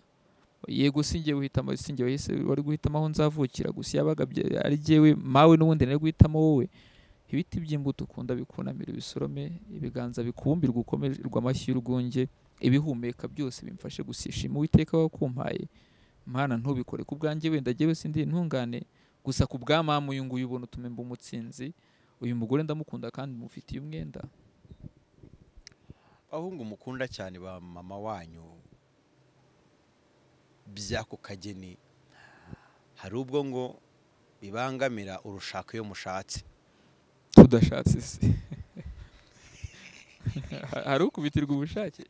yego singiye guhitamo singiye wahise wari guhitamo aho nzavukira gusa yabaga ari jyewe mawe n'ubundi nari guhitamo wowe ibiti by'imbuto ukunda bikunamira ibisorome ibiganza bikubumbirwa ukomererwa amashyi y'urwunge ibihumeka byose bimfashe gusishima uwiteka wakumpaye mana ntubikore ku bwanjye wenda jyewe sindi intungane gusa ku bw'amamu uyu nguyu ubona utume mba umutsinzi uyu mugore ndamukunda kandi mufitiye umwenda abahungu mukunda cyane ba mama wanyu by'ako kageni hari ubwo ngo bibangamira urushaka iyo mushatse tudashatse se hari ukubitirwa ubushake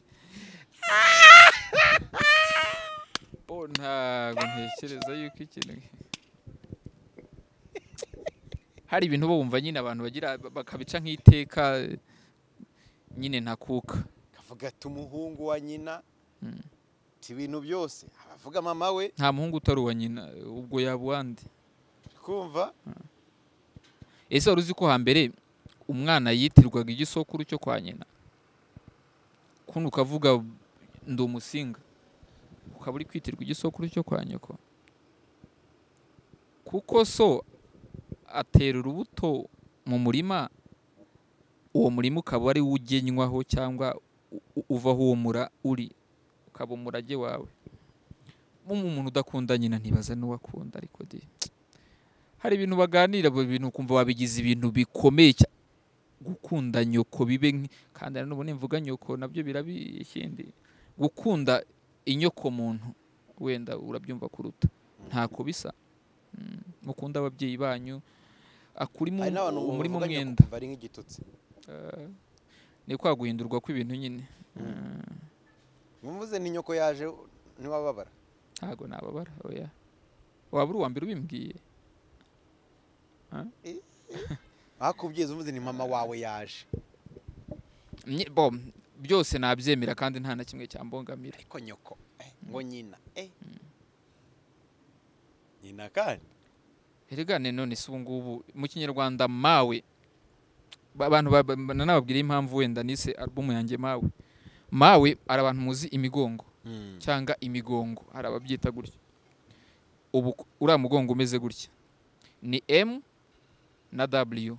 bo ntabwo ntekereza yuko ikintu hari ibintu uba wumva nyine abantu bagira bakabica nk'iteka nyine ntakuka kavuga ati umuhungu wa nyina Mm. ti ibintu byose abavuga mama we nta muhungu utari uwa nyina ubwo yaba uwandi kumva ese wari uzi ko hambere umwana yitirwaga igisokuru cyo kwa nyina kundi ukavuga ndi umusinga ukaba uri kwitirwa igisokuru cyo kwa nyoko kuko so atera urubuto mu murima uwo murima ukaba ari wo ugenywaho cyangwa u- u- uva aho uwo mura uri ukaba umurage wawe mu- umuntu udakunda nyina ntibaza n'uwakunda ariko di hari ibintu baganira abo bintu ukumva wabigize ibintu bikomeye cyane gukunda nyoko bibe nk- kandi na n'ubu nimvuga nyoko nabyo birabi ikindi gukunda inyoko muntu wenda urabyumva kuruta ntako bisa Mm, mukunda ababyeyi banyu akurimo hari n'abantu muri mu bavuga mwenda nyoko bari nk'igitutsi Eh, ni kwa guhindurwa kw'ibintu nyine Eh, mwumvuze ni nyoko yaje ntiwababara ntago nababara oya waba uri uwa mbere ubimbwiye bakubwiza umvuze ni mama wawe yaje Mye- bo byose nabyemera kandi nta na kimwe cyambogamira ariko nyoko eh, ngo nyina eh. nyina kandi erega ne none se ubu ngubu mu kinyarwanda mawe ba- abantu ba- ba- nanababwira impamvu wenda nise alubumu yanjye mawe mawe hari abantu muzi imigongo cyangwa imigongo hari ababyita gutya ubu ku- uriya mugongo umeze gutya ni m na w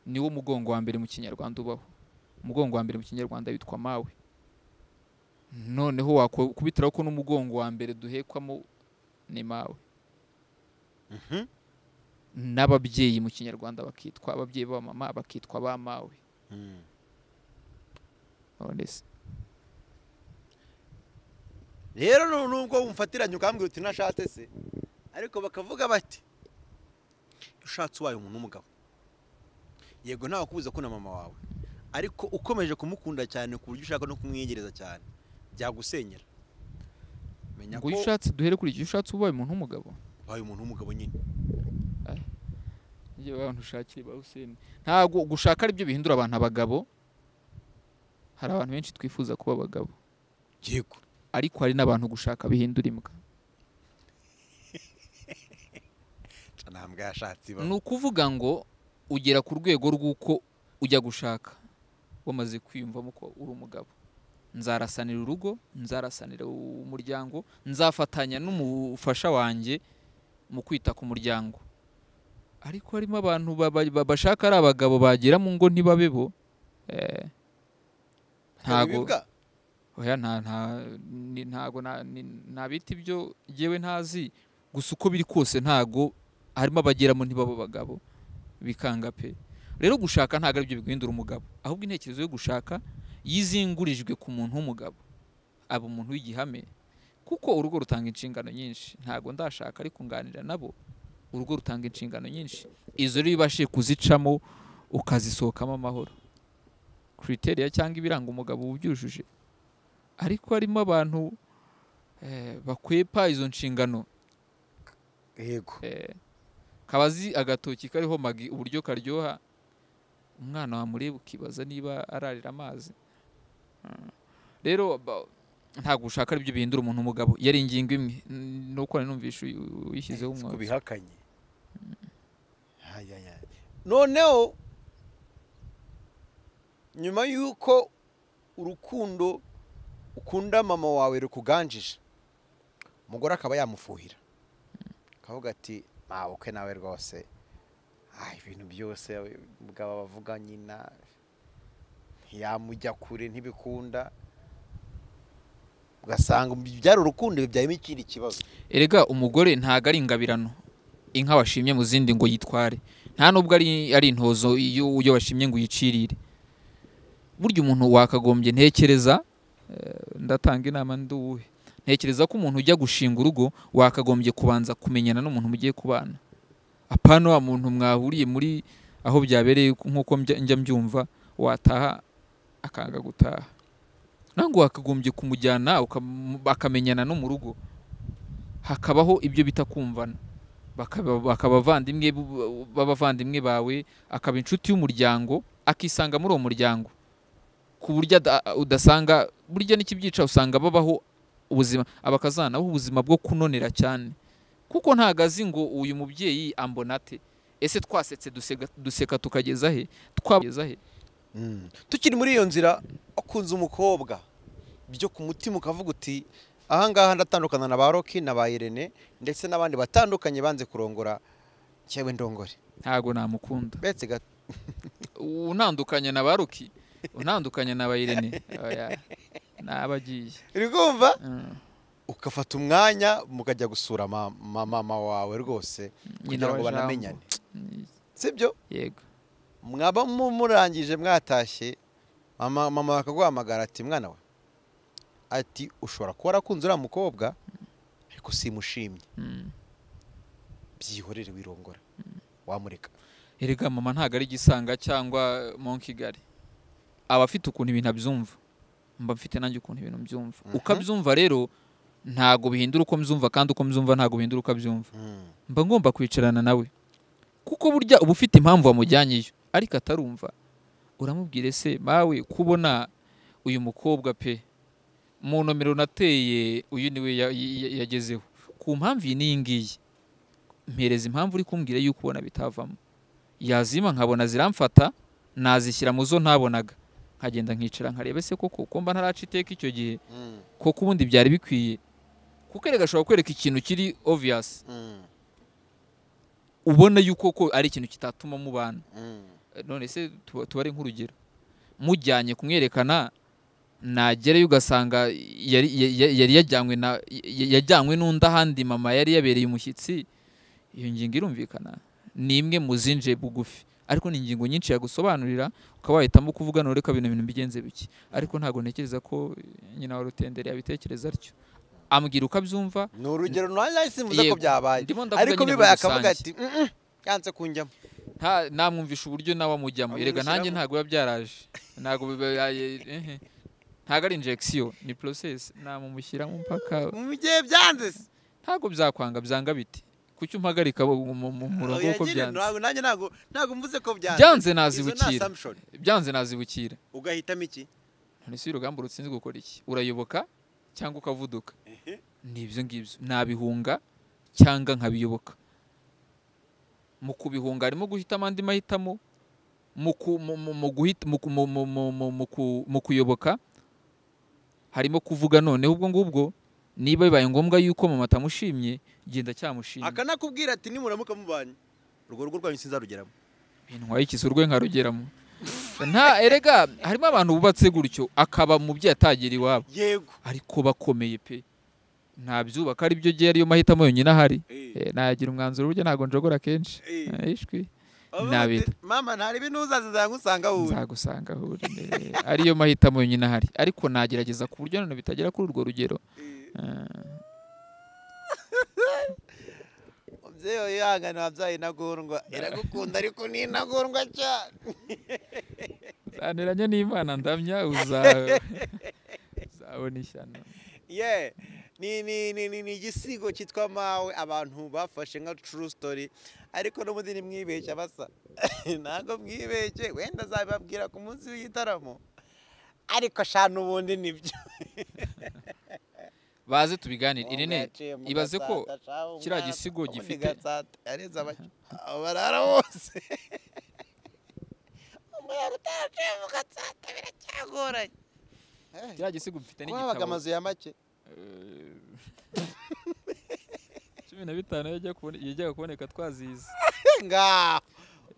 niwo mugongo wa mbere mu kinyarwanda ubaho umugongo wa mbere mu kinyarwanda witwa mawe noneho wakubitiraho ko n'umugongo wa mbere duhekwamo ni mawe Mhm. n'ababyeyi mu kinyarwanda bakitwa ababyeyi b'abamama bakitwa ba mawe Mm. none se rero nu- nubwo umfatiranye ukambwira uti ntashatse se ariko bakavuga bati ushatse uwaye umuntu w'umugabo yego ntawe kubuza ko na mama wawe ariko ukomeje kumukunda cyane ku buryo ushaka no kumwiyegereza cyane byagusenyera menya ngo ko iyo ushatse duhere kuri icyo iyo ushatse ubaye umuntu w'umugabo ubaye umuntu w'umugabo nyine njye abantu ushakire ba Hussein ntabwo gushaka aribyo bihindura abantu abagabo hari abantu benshi twifuza kuba abagabo yego ariko hari n'abantu gushaka bihindura imbwa nca nta mbwa yashatse ni ibaho ukuvuga ngo ugera ku rwego rw'uko ujya gushaka wamaze kwiyumvamo ko uri umugabo nzarasanira urugo nzarasanira umuryango nzafatanya n'umufasha wanjye mu kwita ku muryango ariko harimo abantu baba- ba- bashaka ari abagabo bagera mu ngo ntibabe bo eh, ntago- Bibwa? oya nta nta ni- ntago na- ni- nabita ibyo yewe ntazi gusa uko biri kose ntago harimo abageramo ntibabo bagabo bikanga pe rero gushaka ntabwo aribyo biguhindura umugabo ahubwo intekerezo yo gushaka yizingurijwe ku muntu w'umugabo aba umuntu w'igihame kuko urugo rutanga inshingano nyinshi ntago ndashaka ariko nganira nabo urugo rutanga inshingano nyinshi izo rero iyo ubashije kuzicamo ukazisohokamo amahoro kriteriya cyangwa ibiranga umugabo uba ubyujuje ariko harimo abantu eh, bakwepa izo nshingano yego eh, kabazi agatoki kariho magi uburyo karyoha umwana wamureba ukibaza niba ararira amazi Mm. rero ba- ntabwo gushaka aribyo bihindura umuntu umugabo yari ingingo imwe N- nuko nari numvishe uyu- uyishyizeho siko umwotsi bihakanye Ayaya. noneho nyuma y'uko urukundo ukunda mama wawe rukuganjije umugore akaba yamufuhira akavuga ati ntawe ukwe nawe rwose ah, ibintu byose mugabo bavuga nyina ntiyamujya kure ntibikunda ugasanga byari urukundo bibyayemo ikindi kibazo erega umugore ntago ari ingabirano inka washimye mu zindi ngo yitware nta n'ubwo ari ari intozo iyo iyo washimye ngo uyicirire burya umuntu wakagombye ntekereza eh, ndatanga inama ndi uwuhe ntekereza ko umuntu ujya gushinga urugo wakagombye kubanza kumenyana n'umuntu mugiye kubana apana wa muntu mwahuriye muri aho byabereye nk'uko mbya- njya mbyumva wataha akanga gutaha nangwa wakagombye kumujyana ukamu- bakamenyana no mu rugo hakabaho ibyo bita kumvana bakaba bakaba abavandimwe bu- b'abavandimwe bawe akaba inshuti y'umuryango akisanga muri uwo muryango ku buryo ada- udasanga burya n'ikibyica usanga babaho ubuzima abakazana baho ubuzima bwo kunonera cyane kuko ntago azi ngo uyu mubyeyi ambonate ese twasetse duseka, duseka tukageza he twageza he tukiri muri iyo nzira akunze umukobwa byo ku mutima ukavuga uti ahangaha ndatandukana na ba roki na ba irene ndetse n'abandi batandukanye banze kurongora cyewe ndongore ntago namukunda betse gato unandukanya na baruki unandukanya na bayirene oya nabagiye uri kumva Mm. ugafata umwanya mukajya gusura ma- ma- mama wawe rwose Nyina kugira ngo wa Jambo. banamenyane Mm, sibyo yego mwaba mu- murangije mwatashye mama mama bakaguhamagara ati mwana we ati ushobora kuba warakunze uriya mukobwa ariko simushimye Mm. byihorere wirongora wamureka erega mama ntago ari igisanga cyangwa monkigali aba afite ukuntu ibintu abyumva mba mfite nanjye ukuntu ibintu mbyumva Mhm. uko abyumva rero ntago bihindura uko mbyumva kandi uko mbyumva ntago bihindura uko abyumva mba ngomba kwicarana nawe kuko burya uba ufite impamvu wamujyanyeyo ariko atarumva uramubwira ese mawe kubona uyu mukobwa pe mu nomero nateye uyu niwe ya- ya- ya- yagezeho ku mpamvu iyi n'iyi ngiyi mpereza impamvu uri kumbwira yuko ubona bitavamo yazima nkabona ziramfata nazishyira mu zo ntabonaga nkagenda nkicara nkareba ese koko ko mba ntaraca iteka icyo gihe koko ubundi byari bikwiye kuko erega ashobora kwereka ikintu kiri obvious ubona yuko ko ari ikintu kitatuma mubana Eh, none se tuba- tubare nk'urugero mujyanye kumwerekana nagerayo ugasanga yari ya- ya- yari yajyanywe na ya- yajyanywe n'undi ahandi mama yari yabereye umushyitsi iyo ngingo irumvikana ni imwe mu zinje bugufi ariko ni ingingo nyinshi yagusobanurira ukaba wahitamo kuvuga none reka bino bintu mbigenze biki ariko ntabwo ntekereza ko eh, nyina wa rutenderi yabitekereza atyo ambwira uko abyumva ni urugero nanjye simvuze ko Yego. byabaye ndimo ndavuga ariko nyine muri bibaye akavuga rusange. ati "Mm-mm, yanze kunjyamo nta namwumvisha uburyo nawe amujyamo erega nanjye Amwinushyiramo. ntabwo biba byaraje ntabwo biba- ya- ya- ehe. ntabwo ari injegisiyo ni porosesi namumushyiramo mpaka mu gihe byanze se ntabwo byakwanga byanga biti kuki umpagarika mu- mu mu murongo Oya, uko nyine, byanze ntabwo- nanjye ntabwo ntabwo mvuze ko byanze byanze Izo ni nazibukira assumption. byanze nazibukira ugahitamo iki none si urugamba rutsinze gukora iki urayoboka cyangwa ukavuduka ni ibyo ngibyo nabihunga cyangwa nkabiyoboka mu kubihunga harimo guhitamo andi mahitamo mu ku- mu- mu- mu guhita- mu ku- mu- mu- mu- mu- mu ku- mu kuyoboka harimo kuvuga noneho ubwo ngubwo niba bibaye ngombwa yuko mama atamushimye genda cyamushimye akanakubwira ati nimuramuka mubanye urwo rugo rwanyu sinzarugeramo intwaye ikizu rwe nkarugeramo nta erega harimo abantu bubatse gutyo akaba mu byo yatagira iwabo yego ariko bakomeye pe ntabyubaka ari byo gihe ariyo mahitamo yonyine ahari Eh. Eh, nagira umwanzuro burya ntabwo njogora kenshi Eh. Eh, ishwi Bavuga nabita. ati, mama nta ribi ntuzaze nzagusanga wowe nzagusanga aho uri eh, ariyo mahitamo yonyine ahari ariko nagerageza ku buryo none bitagera kuri urwo rugero Eh, Eh, umubyeyi wawe yihangane wabyaye intagondwa iragukunda ariko ni intagondwa cyane zaniranye n'imana ndamya uza- uzabona ishyano ye ni ni ni ni ni igisigo cyitwa mawe abantu bafashe nka true story ariko n'ubundi ntimwibeshye basa ntabwo mwibeshye wenda azabibabwira ku munsi w'igitaramo ariko shana ubundi nibyo baze tubiganire irene Mwaciye mu ibaze ko gatsata, shana umwana, kiriya gisigo ubundi gifite- gatsata, yareze abac- abarara bose umuntu utaraciye mu gatsata biracyagoranye kiriya gisigo mfite Ko habaga n'igitabo amazu ya make cumi na bitanu yajya kubone- yajyaga kuboneka twazize ngaho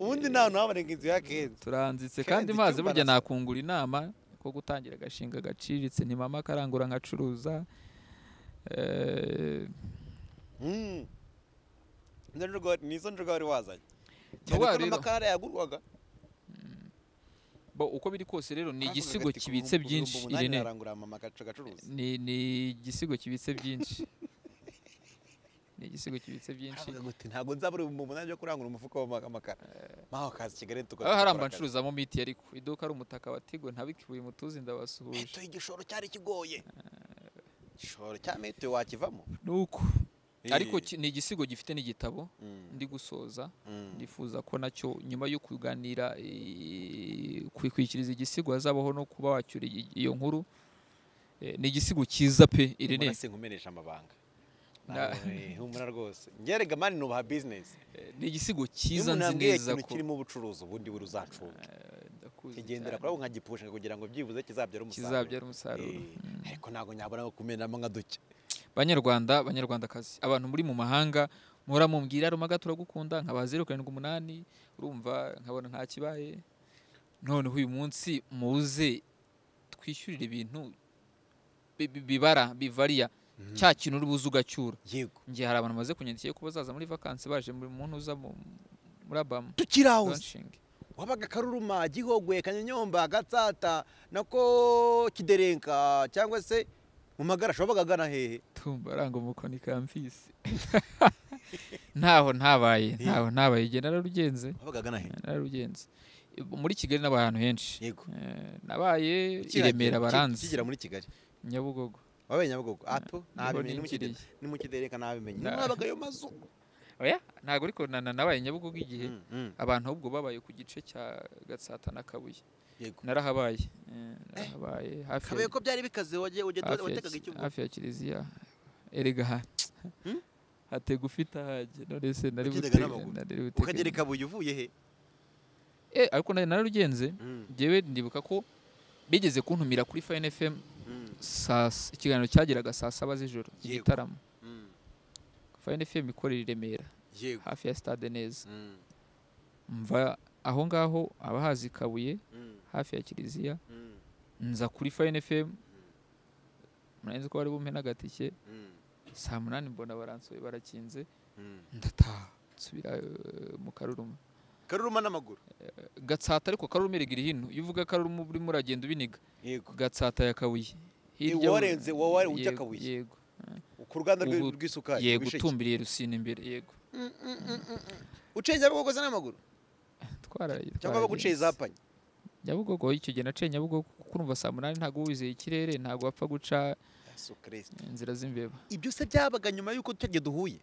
ubundi nta hantu haboneka inzu ya kenzo turanditse Kenzo kandi maze icyumba burya arasa. nakungura inama ko gutangira agashinga gaciriritse ntimama akarangura nkacuruza Eh, Mm. Nizo njuga- nizo njuga wari wazanye Ni wa cyane ko rero. n'amakara yagurwaga bo uko biri kose rero ni Bavugaga igisigo ati, kibitse "Ku bihumbi byinshi umunani irene narangura mama agace gacuruza ni ni igisigo kibitse byinshi ni igisigo kibitse byinshi Aravuga ati, ntabwo nzabura ibihumbi umunani byo kurangura umufuka w'amakara maho kazi kigali tukora aho haramba ncuruzamo miti ariko iduka ari umutaka wa tigo ntabikibuye mutuzi ndabasuhuje meto igishoro cyari kigoye igishoro cya meto wakivamo nuko Eh. ariko ki- ni igisigo gifite n'igitabo Mm, ndi gusoza mm. ndifuza ko nacyo nyuma yo kuganira eh, kwikwikiriza igisigo hazabaho no kuba wacyura iyi- iyo nkuru Eh, ni igisigo cyiza pe irene Humura sinkumenesha amabanga Na- Nawe, humura rwose ngerega mani nubaha bizinesi Eh, ni igisigo iyo cyiza umuntu nzi ambwiye neza ko ikintu kirimo ubucuruzi ubundi buri uzacunga ndakuzi kigendera cyane. kuri abo nkagipushinga kugira ngo byibuze kizabyare umusaruro kizabyara umusaruro Eh, ariko ntabwo nyabona kumenamo nka duke banyarwanda banyarwandakazi abantu muri mu mahanga muhora mumbwira rumaga turagukunda nkaba zeru karindwi umunani urumva nkabona nta kibaye noneho uyu munsi muze twishyurire ibintu bi- bi- bibara bivariya cya kintu uri buze ugacyura yego njye hari abantu bamaze kunyandikira ko bazaza muri vakansi baje muri muntu uza mu- muri abamu tukiri aho se. launching wabaga karuruma gihogwe kanyonyomba gatsata nako kiderenka cyangwa se mu magarasho wabaga agana hehe tumba aranga umukoni kampisi ntaho ntabaye ntaho ntabaye igihe nararugenze wabaga agana hehe nararugenze muri kigali n'aba ahantu henshi yego Eh, nabaye i Kiragera- remera ki- baranzi kigera muri kigali nyabugogo wabaye nyabugogo ato niho ntabimenye ni mu Kide- ningiriye. ni mu kiderenka ntabimenye Na- niho habaga ayo mazu oya ntabwo ariko na- na- nabaye nyabugogo igihe Mm, mm, abantu ahubwo babaye ku gice cya gatsata na kabuye yego narahabaye eh, narahabaye hafi ya- kabaye ko byari bikaze wagiye ujya hafi ya- watekaga ikivu hafi ya kiliziya erega ha Hmm? hatega ufite ahajye none se nari Wagendaga bute- n'amaguru. nari bute- ukagera i kabuye uvuye he Eh, ariko nari nararugenze Mm, njyewe ndibuka ko bigeze kuntumira kuri fayini fm mm, saa s- ikiganiro cyageraga saa saba z'ijoro Yego. igitaramo mm, fayini fm ikorera i remera yego hafi ya stade neza Mm, mva aho ngaho abahazi kabuye mm, hafi ya kiliziya mm, nza kuri fayini fm murangiza ko bari bumpe n'agatike mm, saa munani mbona baransoye barakinze mm. ndataha nsubira eh, mu karuruma karuruma n'amaguru gatsata ariko karuruma erega iri hino iyo uvuga karuruma urimo uragenda ubiniga yego gatsata ya kabuye warenze, wa- wa- ujya Yego, Kabuye. yego ku ruganda rw'i- Ubu- rw'isukari yego Rw'isheki. utumbiriye rusina imbere yego ucenye abakogoza n'amaguru twara cyangwa abaguciye izapanye nyabugogo icyo gihe naciye nyabugogo kuko urumva saa munani ntabwo uba wizeye ikirere ntabwo wapfa guca yesu kirisita inzira z'imbeba ibyo se byabaga nyuma y'uko tujya duhuye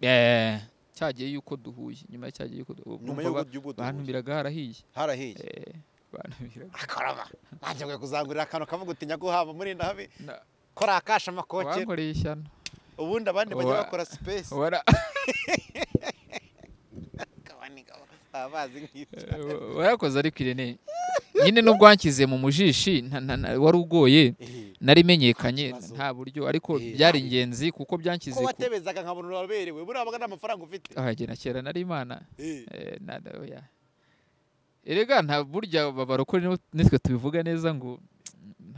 Eh, cyagiye yuko duhuye nyuma ya cyagiye yuko duhuye Urumva nyuma y'uko ba- duhuye bantumiraga harahiye harahiye Eh, bantumiraga akarama ntangiye kuzangurira akantu kavuga uti nyaguhamba murinda habe Na- kora akasha amakokera wankoreye ishyano ubundi abandi bajya Wa- bakora sipesi Wara- abazi nk'ibyo Eh, warakoze ariko irene nyine n'ubwo wanshyize mu mujishi nta- nta- nta- wari ugoye Eh, narimenyekanye Ntakibazo. nta buryo ariko Eh, byari nta- ingenzi kuko byanshyize ko ku- watebezaga nkabona uraberewe buriya wabaga nta mafaranga ufite Ah, jye na kera nari imana Eh, Eh, na- na- oya. erega nta burya babarokore nibo- nitwe tubivuga neza ngo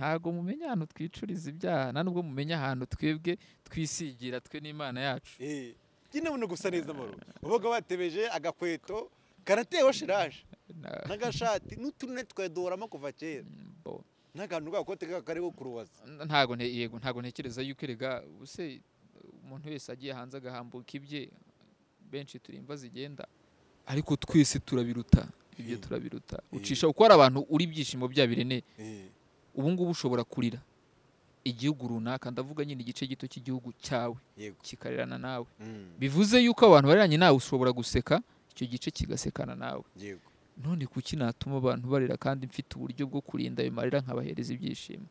ntago mumenya ahantu twicuriza ibyaha nta nubwo mumenya ahantu twebwe twisigira twe n'imana yacu eh. nyine buno gusa neza amaro ubaga watebeje agakweto karatewe shiraje Na- n'agashati n'uturune twaduhoramo kuva kera bo. n'akantu gakote kariho kurubaza ntago nte- yego ntago ntekereza yuko erega ubuse umuntu wese agiye hanze agahambuka ibye benshi turi imva zigenda ariko twese turabiruta ibyo Eh. turabiruta Eh. ucisha kuko hari abantu uri ibyishimo byabirene ubu ngubu ushobora kurira igihugu runaka ndavuga nyine igice gito cy'igihugu cyawe yego kikarirana nawe Mm, bivuze yuko abantu bariranye nawe ushobora guseka icyo gice kigasekana nawe yego none kuki natuma abantu barira kandi mfite uburyo bwo kurinda ayo marira nkabahereza ibyishimo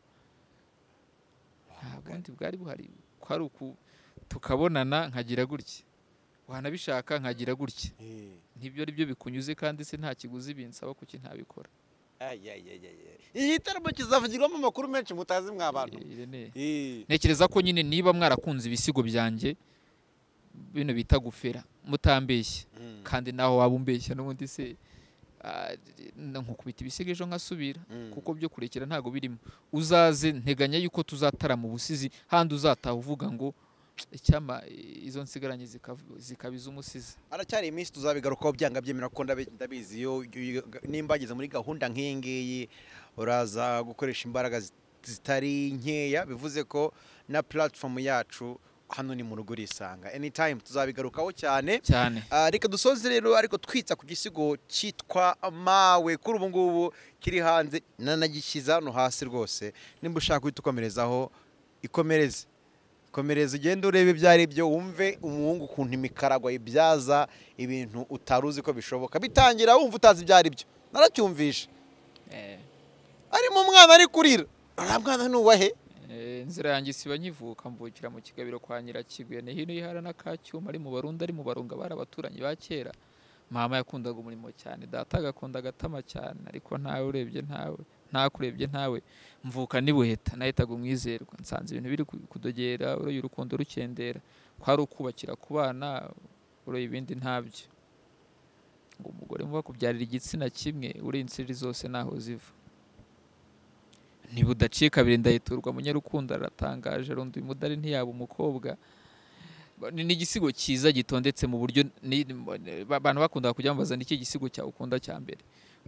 nta bundi bwari buhari ko ari uku tukabonana nkagira gutya wanabishaka nkagira gutya Eh. ntibyo ari byo bikunyuze kandi se nta kiguzi binsaba kuki ntabikora Ay, ay, ay, ay, ay. iki gitaramo kizavugirwamo amakuru menshi mutazi mwa bantu Eh, Irene, Eh, ntekereza ko nyine niba mwarakunze ibisigo byanjye bino bita gufera mutambeshye mm, kandi naho waba umbeshya n'ubundi se ah, n- nkukubita ibisigo ejo nkasubira mm. kuko byo kurekera ntago birimo uzaze nteganya yuko tuzatarama ubusizi handi uzataha uvuga ngo icyama eh, izo nsigaranye zikav- zikaba iz'umusizi haracyari iminsi tuzabigarukaho byanga byemera kuko ndabi- ndabizi iyo iyo- nimba ageze muri gahunda nk'iyi ngiyi uraza gukoresha imbaraga zit- zitari nkeya bivuze ko na platform yacu hano ni mu rugo urisanga anytime tuzabigarukaho cyane cyane Ah, reka dusoze rero ariko twitsa ku gisigo cyitwa mawe kuri ubu ngubu kiri hanze nanagishyize hano hasi rwose nimba ushaka uhita ukomerezaho ikomereze komereza ugende urebe ibyo ari byo wumve umuhungu ukuntu imikaragwa ibyaza ibintu utari uzi ko bishoboka bitangira wumva utazi ibyo ari byo naracyumvishe Eh, arimo umwana ari kurira uriya mwana nuwahe eh, inzira yanjye siba nkivuka mvukira mu kigabiro kwa nyirakigwe ni hino y'ihara n'akacyuma ari mu barundi ari mu barunga bari abaturanyi ba kera mama yakundaga umurimo cyane data agakunda agatama cyane ariko ntawe urebye ntawe ntakurebye ntawe mvuka nibuheta nahitaga umwizerwa nsanze ibintu biri ku- kudogera uroye urukundo rukendera kwari ukubakira ku bana uroye ibindi ntabyo ngo umugore muba kubyarira igitsina kimwe uriye insiri zose ntaho ziva ntibudaciye kabiri ndahiturwa munyarukundo aratangaje rundi umudari ntiyaba umukobwa ni ni igisigo cyiza gitondetse mu buryo ni- ni- ba- abantu bakunda kujya bambaza ni iki gisigo cyawe ukunda cya mbere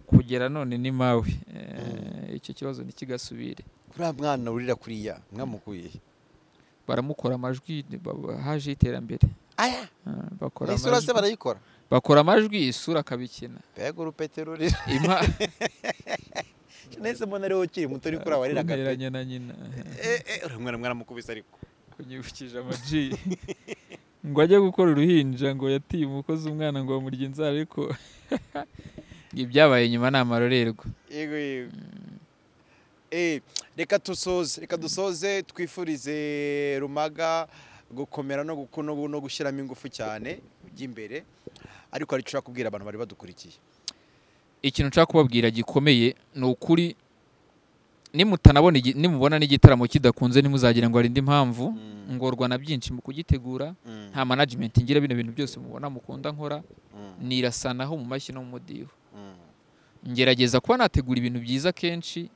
kugera none ni mawe Eh, icyo kibazo ntikigasubire uriya mwana urira kuriya mwamukuye he? baramukora amajwi ni- ba- ba- haje iterambere aya Eh, bakora n'isura se amajwi, barayikora bakora amajwi isura akabikina mbega urupete rurira impa nese mbona ariwe ukiri muto uri kuri abarira agapete kunteranya na nyina eh, uramwera mwaramukubise ariko kunyibukije amaji ngo ajye gukora uruhinja ngo yatiye umukozi umwana ngo bamurye inzara ariko ibyabaye nyuma ni amarorerwa yego yego Eh, reka dusoze reka dusoze twifurize rumaga gukomera no guku- no gu- no gushyiramo ingufu cyane ujya imbere ariko hari icyo ushaka kubwira abantu bari badukurikiye ikintu nshaka kubabwira gikomeye ni ukuri nimutanabona igi- nimubona n'igitaramo kidakunze ntimuzagira ngo hari indi mpamvu Mm, ngorwa na byinshi mu kugitegura mm, nta management ngira bino bintu byose mubona mukunda nkora mm, nirasanaho mu mashyi no mu mudiho mm, ngerageza kuba nategura ibintu byiza kenshi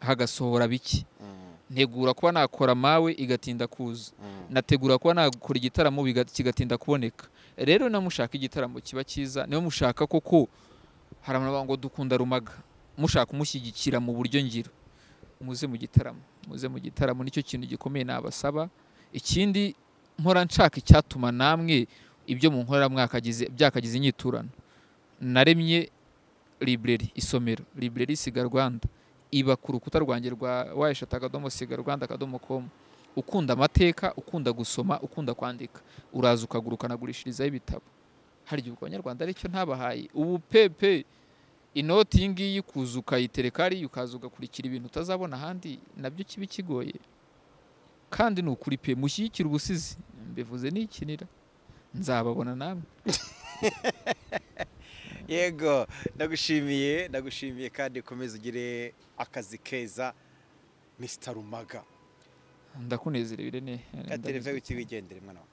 hagasohora bike mm, ntegura kuba nakora mawe igatinda kuza mm. nategura kuba nakora igitaramo biga- kigatinda kuboneka rero na mushaka igitaramo kiba cyiza niba mushaka koko hari abantu bavuga ngo dukunda rumaga mushaka kumushyigikira mu buryo ngiro muze mu gitaramo muze mu gitaramo nicyo kintu gikomeye nabasaba ikindi mpora nshaka icyatuma namwe ibyo mu nkoramwaka gize- byakagize inyiturano naremye library isomero library siga rwanda iba ku rukuta rwanjye rwa wayeshatu akadomo siga rwanda akadomo komu ukunda amateka ukunda gusoma ukunda kwandika uraza ukagura ukanagurishirizaho ibitabo hari igihe abanyarwanda aricyo ntabahaye ubu pepe inoti iyi ngiyi kuza ukayitereka hariya ukaza ugakurikira ibintu utazabona ahandi nabyo kiba kigoye kandi ni ukuri pe mushyigikire ubusizi mbivuze n'ikinira nzababona namwe yego ndagushimiye ndagushimiye kandi ukomeze ugire akazi keza misita rumaga ndakunezerewe irene katereve witi wigendere mwana wawe